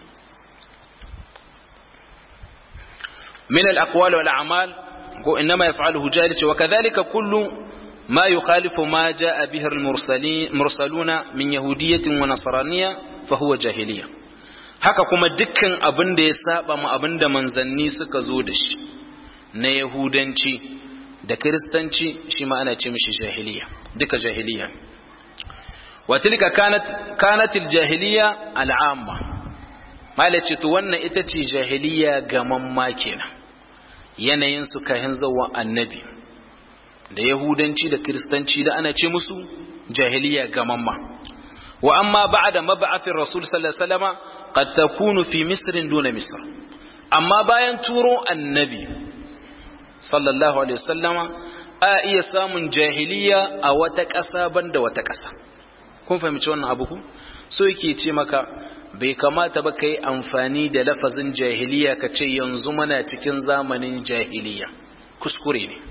من الأقوال والأعمال إنما يفعله جاهل وكذلك كل ما يخالف ما جاء به المرسلين مرسلون من يهودية ونصرانية فهو جاهلية haka kuma dukkan abin da ya saba mu abin da manzanni suka zo da shi na yahudanci da kiristanci shi ma ana ce mishi jahiliya duka jahiliya wa tilka kanat kanatil jahiliya al'amma malace to wannan ita ce jahiliya gamamma kenan yanayin su kahin zawa annabi da yahudanci da kiristanci da ana ce musu jahiliya gamamma wa amma ba'da mab'athir rasul sallallahu alaihi wasallama qad takunu fi misr duna misr amma bayan turo annabi sallallahu alaihi wasallama a iya samun jahiliya a wata ƙasa banda wata ƙasa kun fahimci wannan abu ku so yake ce maka bai kamata ba ka yi amfani da lafazin jahiliya ka ce yanzu mana cikin zamanin jahiliya kuskure ne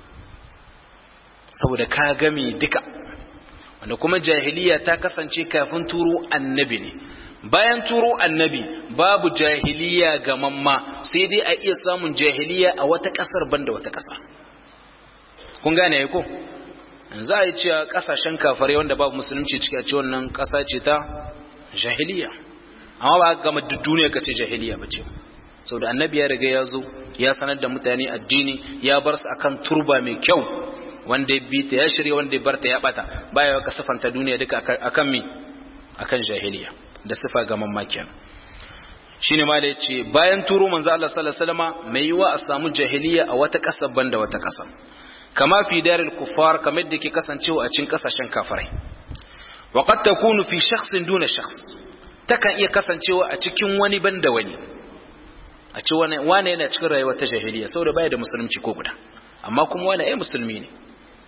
saboda ka game duka wanda kuma jahiliya ta kasance kafin turo annabi ne bayan turo annabi babu jahiliya ga mamma sai dai a iya samun jahiliya a wata kasar banda wata kasa kun gane ya ko za a yi cewa kasashen kafare wanda babu musulunci ciki a ce wannan kasa ce ta jahiliya amma ba gama duk duniya ka ce jahiliya ba ce sau da annabi ya riga ya zo ya sanar da mutane addini ya bar su akan turba mai kyau wanda ya bita ya shirya wanda ya barta ya bata baya ka sifanta duniya duka akan mi akan jahiliya da sifa ga mamakiyan shine ma da yace bayan turo manzo Allah sallallahu alaihi wasallama mai yiwa a samu jahiliya a wata kasa banda wata kasa kama fi daril kuffar kamar da ke kasancewa a cikin kasashen kafirai wa qad takunu fi shakhsin duna shakhs takan iya kasancewa a cikin wani banda wani a ce wani wani yana cikin rayuwar ta jahiliya saboda baya da musulunci ko guda amma kuma wani ai musulmi ne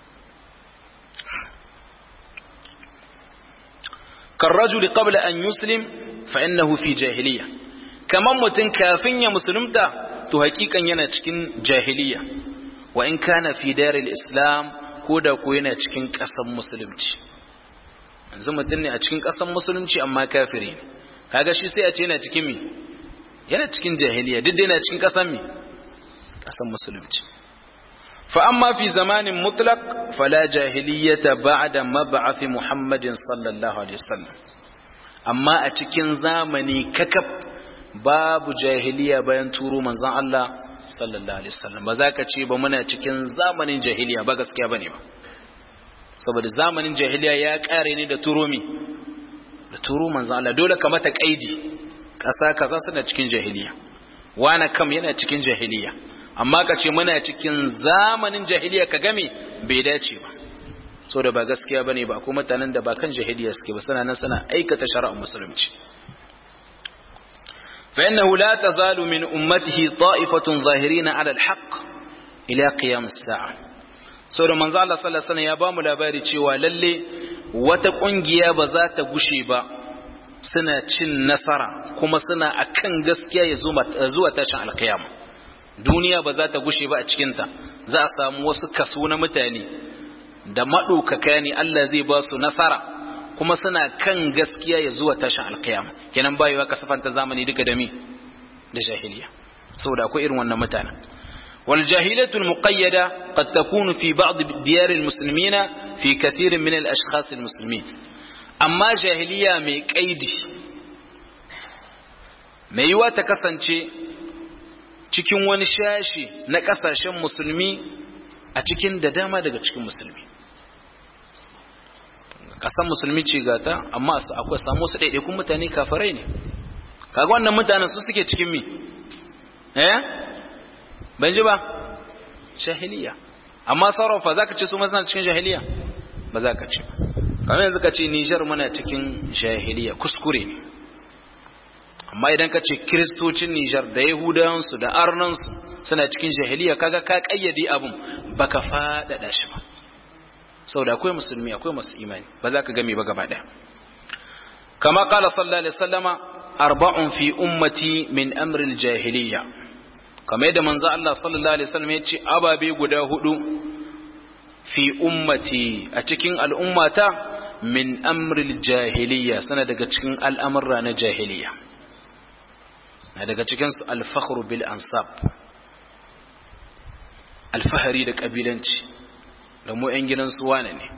كالرجل قبل أن يسلم فإنه في جاهلية كمان متن كافين يا مسلمتا تو حقيقا yana cikin jahiliya wa in kana fi daril islam ko da ko yana cikin ƙasar musulunci yanzu mutum ne a cikin ƙasar musulunci amma kafiri ne kaga shi sai a ce yana cikin mi yana cikin jahiliya duk da yana cikin ƙasar mi ƙasar musulunci fa amma fi zamanin mutlaq fala jahiliyata ba'da mab'ath muhammadin sallallahu alaihi wasallam amma a cikin zamani kakaf babu jahiliya bayan turo manzon Allah sallallahu alaihi wasallam ba za ka ce ba muna cikin zamanin jahiliya ba gaskiya bane ba saboda zamanin jahiliya ya kare ne da turo mi da turo manzon Allah dole ka mata kaidi kasa kaza suna cikin jahiliya wana kam yana cikin jahiliya amma ka ce muna cikin zamanin jahiliya ka game bai dace ba saboda ba gaskiya bane ba ko mutanen da ba kan jahiliya suke ba suna nan suna aikata shari'ar musulunci فإنه لا تزال من أمته طائفة ظاهرين على الحق إلى قيام الساعة saboda manzo Allah sallallahu alaihi wasallam ya bamu labari cewa lalle wata kungiya ba za ta gushe ba suna cin nasara kuma suna akan gaskiya ya zuwa tashin alkiyama duniya ba za ta gushe ba a cikin ta za a samu wasu kaso na mutane da madaukaka ne Allah zai ba su nasara kuma suna kan gaskiya ya zuwa tashin alkiyama kenan bayewa kasafanta zamani duka da mi da jahiliya saboda akwai irin wannan mutanen والجاهلية المقيدة قد تكون في بعض ديار المسلمين في كثير من الأشخاص المسلمين أما جاهلية مي قيدي mai yiwa ta kasance cikin wani shashi na kasashen musulmi a cikin da dama daga cikin musulmi kasan musulmi ce gata amma akwai samu su ɗaiɗaikun mutane kafarai ne kaga wannan mutanen su suke cikin mi eh ban ji ba jahiliya amma sarrafa za ka ce su masana cikin jahiliya ba za ka ce kamar yanzu ka ce nijar muna cikin jahiliya kuskure ne amma idan ka ce kiristocin nijar da yahudawansu da arnansu suna cikin jahiliya kaga ka kayyade abun baka faɗaɗa shi ba sau da akwai musulmi akwai masu imani ba za ka game ba gaba ɗaya kama kala sallallahu alaihi wasallama arba'un fi ummati min amril jahiliya kamar yadda manzo Allah sallallahu alaihi wasallam ya ce ababe guda hudu fi ummati a cikin al'ummata min amril jahiliya sana daga cikin al'amurra na jahiliya na daga cikin su al-fakhru bil ansab alfahari da kabilanci da mu ƴan gidan su wane ne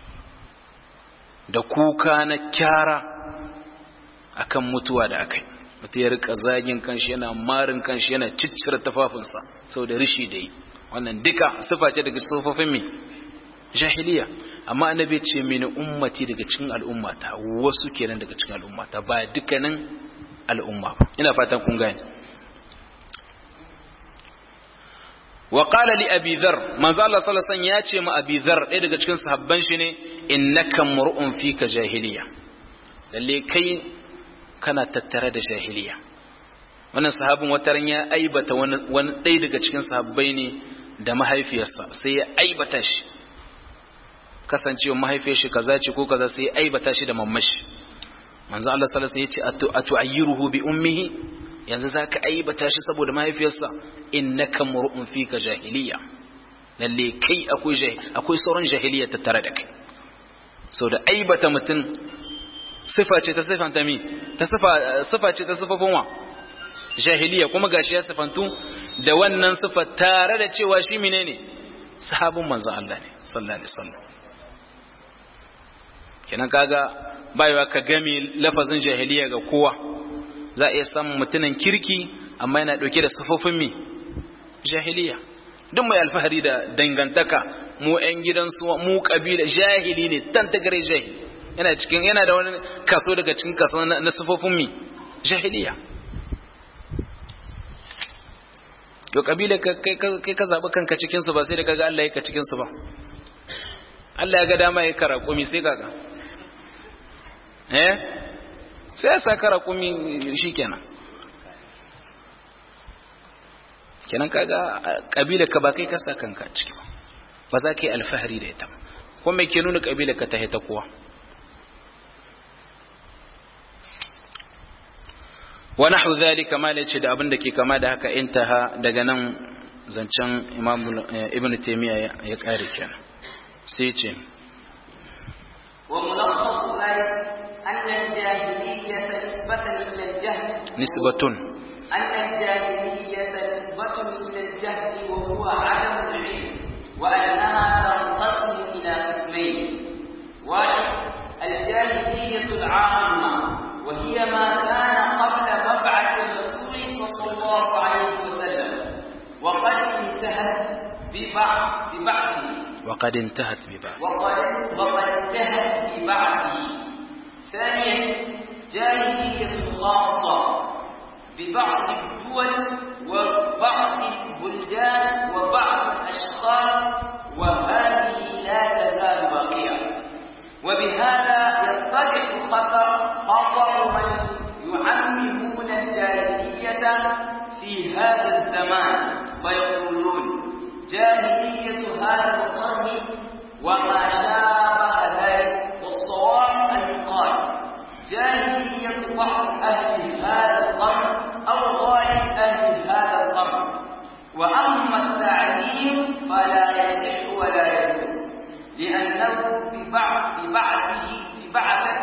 da kuka na kyara akan mutuwa da akai mutum ya rika zagin kanshi yana marin kanshi yana ciccire tafafinsa sau da rishi da yi wannan duka sifa ce daga sufofin mai jahiliya amma annabi ce mini ummati daga cikin al'ummata wasu kenan daga cikin al'ummata ba dukkanin al'umma ba ina fatan kun gane wa qala li abi dhar manzo Allah sallallahu alaihi wasallam ya ce ma abi dhar ɗaya daga cikin sahabban shi ne innaka mur'un fika jahiliya lalle kai kana tattare da jahiliya wannan sahabin wataran ya aibata wani ɗaya daga cikin sahabbai ne da mahaifiyarsa sai ya aibata shi kasancewa mahaifiyar shi kaza ce ko kaza sai ya aibata shi da mammashi manzo Allah sallallahu alaihi wasallam ya ce atu'ayyiruhu bi ummihi yanzu zaka aibata shi saboda mahaifiyarsa innaka mur'un fika jahiliya lalle kai akwai akwai sauran jahiliya tattare da kai so da aibata mutum sifa ce ta sifanta mi ta sifa sifa ce ta sifafin wa jahiliya kuma gashi ya sifantu da wannan sifa tare da cewa shi menene sahabin manzon Allah ne sallallahu alaihi wasallam kenan kaga bayawa ka gami lafazin jahiliya ga kowa za a iya samun mutumin kirki amma yana dauke da sifofin mi jahiliya duk mai alfahari da dangantaka mu 'yan gidansu mu kabila jahili ne tantagare jahili yana cikin yana da wani kaso daga cikin kaso na sufofin mi jahiliya to kabila kai ka zaɓi kanka cikinsu ba sai da kaga Allah ya ka cikinsu ba Allah ya ga dama ya kara kumi sai kaga eh sai ya sa kara kumi shi kenan kenan kaga kabila ka ba kai ka sa kanka ciki ba ba za ka yi alfahari da ita ba kuma ke nuna kabila ka ta ta kowa wa nahu dhalika ma lace da abin da ke kama da haka intaha daga nan zancen imam ibn taymiya ya kare kenan sai ce wa mulakhasu dhalik anna al-jahiliyyah nisbatan ila al-jahl nisbatun anna al-jahiliyyah nisbatun ila al-jahl wa huwa 'adam al-'ilm wa annaha tanqasimu ila qismayn wahid al-jahiliyyah al-'amma وهي ما كان قبل مبعث الرسول صلى الله عليه وسلم وقد انتهت ببعض ببعضه وقد انتهت ببعض وقد وقد انتهت ببعضه ثانيا جاهلية خاصة ببعض الدول وبعض البلدان وبعض الأشخاص وهذه لا تزال باقية وبهذا يتضح خطر خطر من يعممون الجاهلية في هذا الزمان فيقولون جاهلية هذا القرن وما شابه ذلك والصواب أن يقال جاهلية بعض أهل هذا القرن أو غالب أهل هذا القرن وأما التعليم فلا يصح ولا يجوز لأنه ببعض ببعضه ببعثة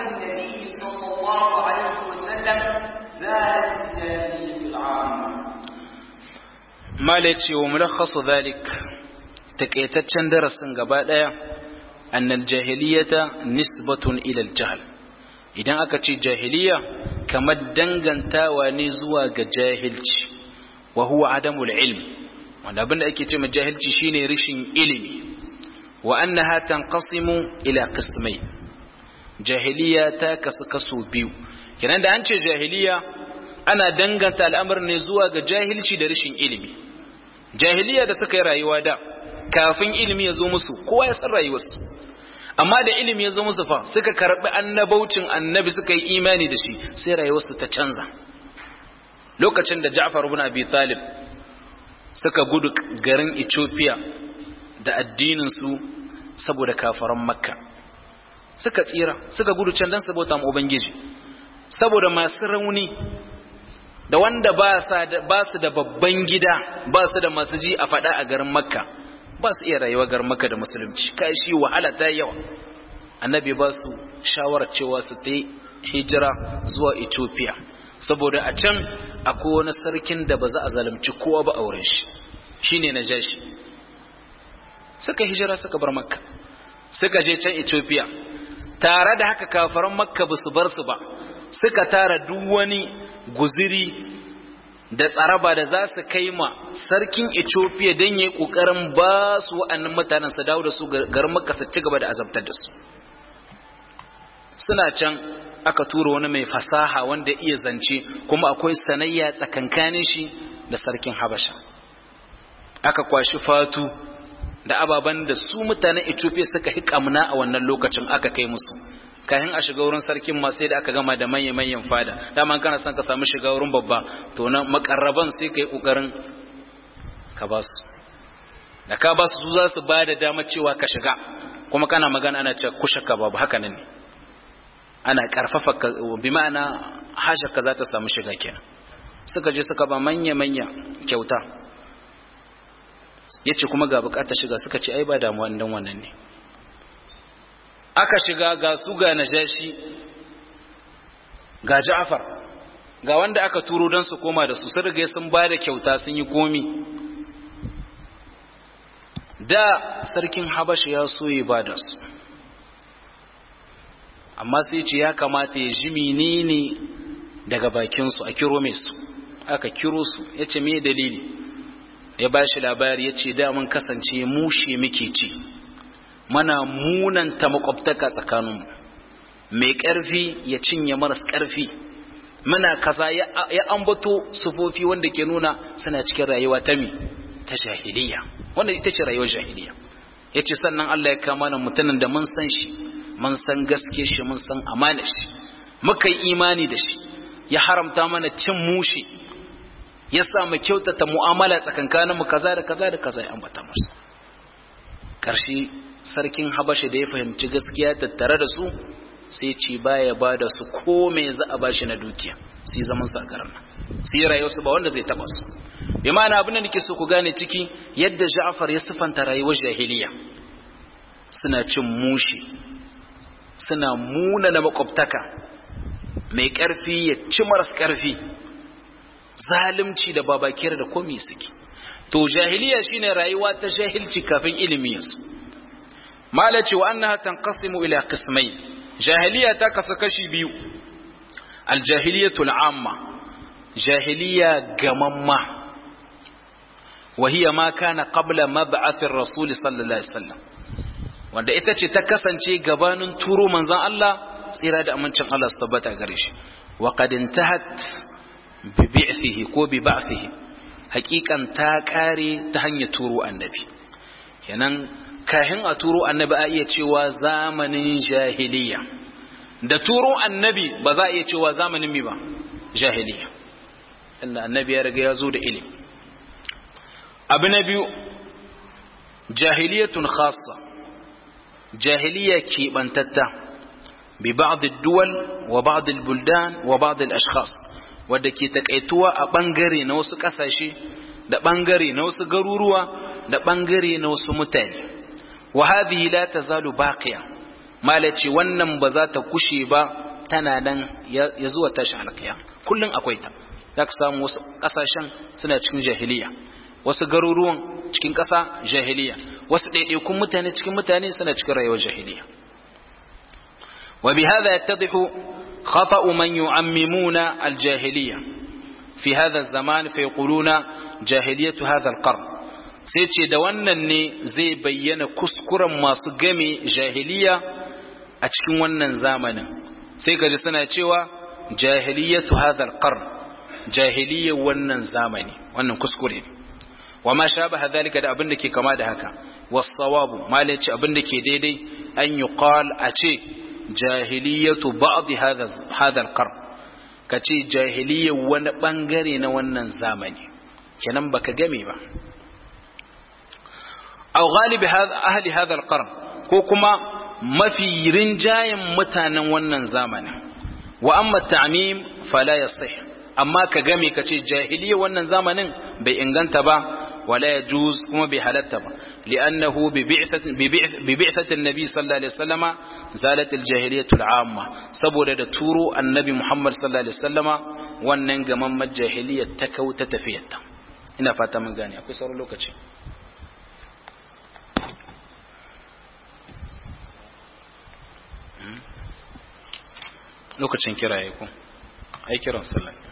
mala ce wa mulakhasu zalik takaitaccen darasin gaba daya annal jahiliyata nisbatun ila al-jahl idan aka ce jahiliya kamar dangantawa ne zuwa ga jahilci wa huwa adamul ilm wanda abinda ake ce ma jahilci shine rishin ilimi wa annaha tanqasimu ila qismai jahiliya ta kasu kaso biyu kenan da an ce jahiliya ana danganta al'amarin ne zuwa ga jahilci da rishin ilimi jahiliya da suka yi rayuwa da kafin ilimi ya zo musu kowa ya san rayuwarsu amma da ilimi ya zo musu fa suka karbi annabaucin annabi suka yi imani da shi sai rayuwarsu ta canza lokacin da Ja'far ibn Abi Talib suka gudu garin Ethiopia da addinin su saboda kafaran Makka suka tsira suka gudu can dan saboda mu ubangiji saboda masu rauni da wanda ba su da babban gida ba su da masu ji a faɗa a garin makka ba su iya rayuwa garin makka da musulunci kai shi wahala ta yawa annabi ba su shawarar cewa su ta hijira zuwa ethiopia saboda a can akwai wani sarkin da ba za a zalunci kowa ba auren shi shine na jashi suka hijira suka bar makka suka je can ethiopia tare da haka kafaran makka ba su bar su ba suka tara duk wani guziri da tsaraba da za su kai ma sarkin Ethiopia don yi ƙoƙarin ba su wa'annan mutanen su dawo da su garin Makka su ci gaba da azabtar da su suna can aka tura wani mai fasaha wanda iya zance kuma akwai sanayya tsakankanin shi da sarkin Habasha aka kwashi fatu da ababen da su mutanen Ethiopia suka hikamna a wannan lokacin aka kai musu kayan a shiga wurin sarkin ma sai da aka gama da manya-manyan fada dama kana son ka samu shiga wurin babba to na makarraban sai ka yi ƙoƙarin ka ba su da ka ba su za su ba da dama cewa ka shiga kuma kana magana ana ce kushe ka babu haka nan ne ana karfafa ka bi ma'ana hasha ka za ta samu shiga kenan suka je suka ba manya-manya kyauta yace kuma ga bukatar shiga suka ce ai ba damuwa dan wannan ne aka shiga ga su ga najashi ga Ja'far ga wanda aka turo don su koma da su sun riga sun ba da kyauta sun yi komi da sarkin Habasha ya so ya ba da su amma sai ce ya kamata ya ji menene daga bakin su a kiro mai su aka kiro su yace me dalili ya ba shi labari yace da mun kasance mushe muke ci mana munanta makwabtaka tsakaninmu mai ƙarfi ya cinye maras ƙarfi muna kaza ya ambato sufofi wanda ke nuna suna cikin rayuwa ta mi ta jahiliya wanda ita ce rayuwar jahiliya ya ce sannan Allah ya kama na mutumin da mun san shi mun san gaske shi mun san amana shi muka yi imani da shi ya haramta mana cin mushi ya sa mu kyautata mu'amala tsakankaninmu kaza da kaza da kaza ya ambata masa ƙarshe sarkin habasha da ya fahimci gaskiya tattare da su sai ce baya ba da su ko me za a bashi na dukiya sai zaman sa garin nan sai rayuwar su ba wanda zai taba su bi ma'ana abin da nake so ku gane ciki yadda Ja'far ya sifanta rayuwar jahiliya suna cin mushi suna muna na makwabtaka mai karfi ya ci maras karfi zalunci da babakiyar da komai suke to jahiliya shine rayuwa ta jahilci kafin ilimi yasu malaci wa annaha tanqasimu ila qismai jahiliya ta kasu kashi biyu aljahiliyatu al'amma jahiliya gamamma wa hiya ma kana qabla mab'ath ar-rasul sallallahu alaihi wasallam wanda ita ce ta kasance gabanin turo manzon Allah tsira da amincin Allah su tabbata gare shi wa qad intahat bi bi'thihi ko bi ba'thihi hakikan ta kare ta hanyar turo annabi kenan kahin a turo annabi a iya cewa zamanin jahiliya da turo annabi ba za a iya cewa zamanin mi ba jahiliya inda annabi ya riga ya zo da ilimi abu na biyu jahiliyatun khassa jahiliya keɓantatta bi ba'd duwal wa ba'd buldan wa ba'd ashkhas wadda ke takaituwa a bangare na wasu kasashe da bangare na wasu garuruwa da bangare na wasu mutane wa hadhihi la tazalu baqiya malaci wannan ba za ta kushe ba tana nan ya zuwa tashin alkiya kullun akwai ta zaka samu wasu kasashen suna cikin jahiliya wasu garuruwan cikin ƙasa jahiliya wasu ɗaiɗaikun mutane cikin mutane suna cikin rayuwar jahiliya wa bi hadha yattadihu khata'u man yu'ammimuna al-jahiliya fi hadha az-zaman fa yaquluna jahiliyatu hadha al-qarn sai ce da wannan ne zai bayyana kuskuren masu game jahiliya a cikin wannan zamanin sai kaji suna cewa jahiliyatu hadha al-qarn jahiliyar wannan zamani wannan kuskure ne wa ma shabaha dhalika da abin da ke kama da haka was-sawabu malai ce abin da ke daidai an yuqal a ce jahiliyatu ba'd hadha hadha al-qarn kace jahiliyar wani bangare na wannan zamani kenan baka game ba aw ghalib ahli hadha al-qarn ko kuma mafi rinjayen mutanen wannan zamanin wa amma ta'mim fala yasih amma ka game ka ce jahiliya wannan zamanin bai inganta ba wala yajuz kuma bai halatta ba li'annahu bi bi'thati an-nabi sallallahu alaihi wasallama zalat al-jahiliyatu al-amma saboda da turo annabi Muhammad sallallahu alaihi wasallama wannan gamamman jahiliya ta kauta tafiyarta ina fata mun gane akwai sauran lokaci lokacin kiraye ku ai kiran sallah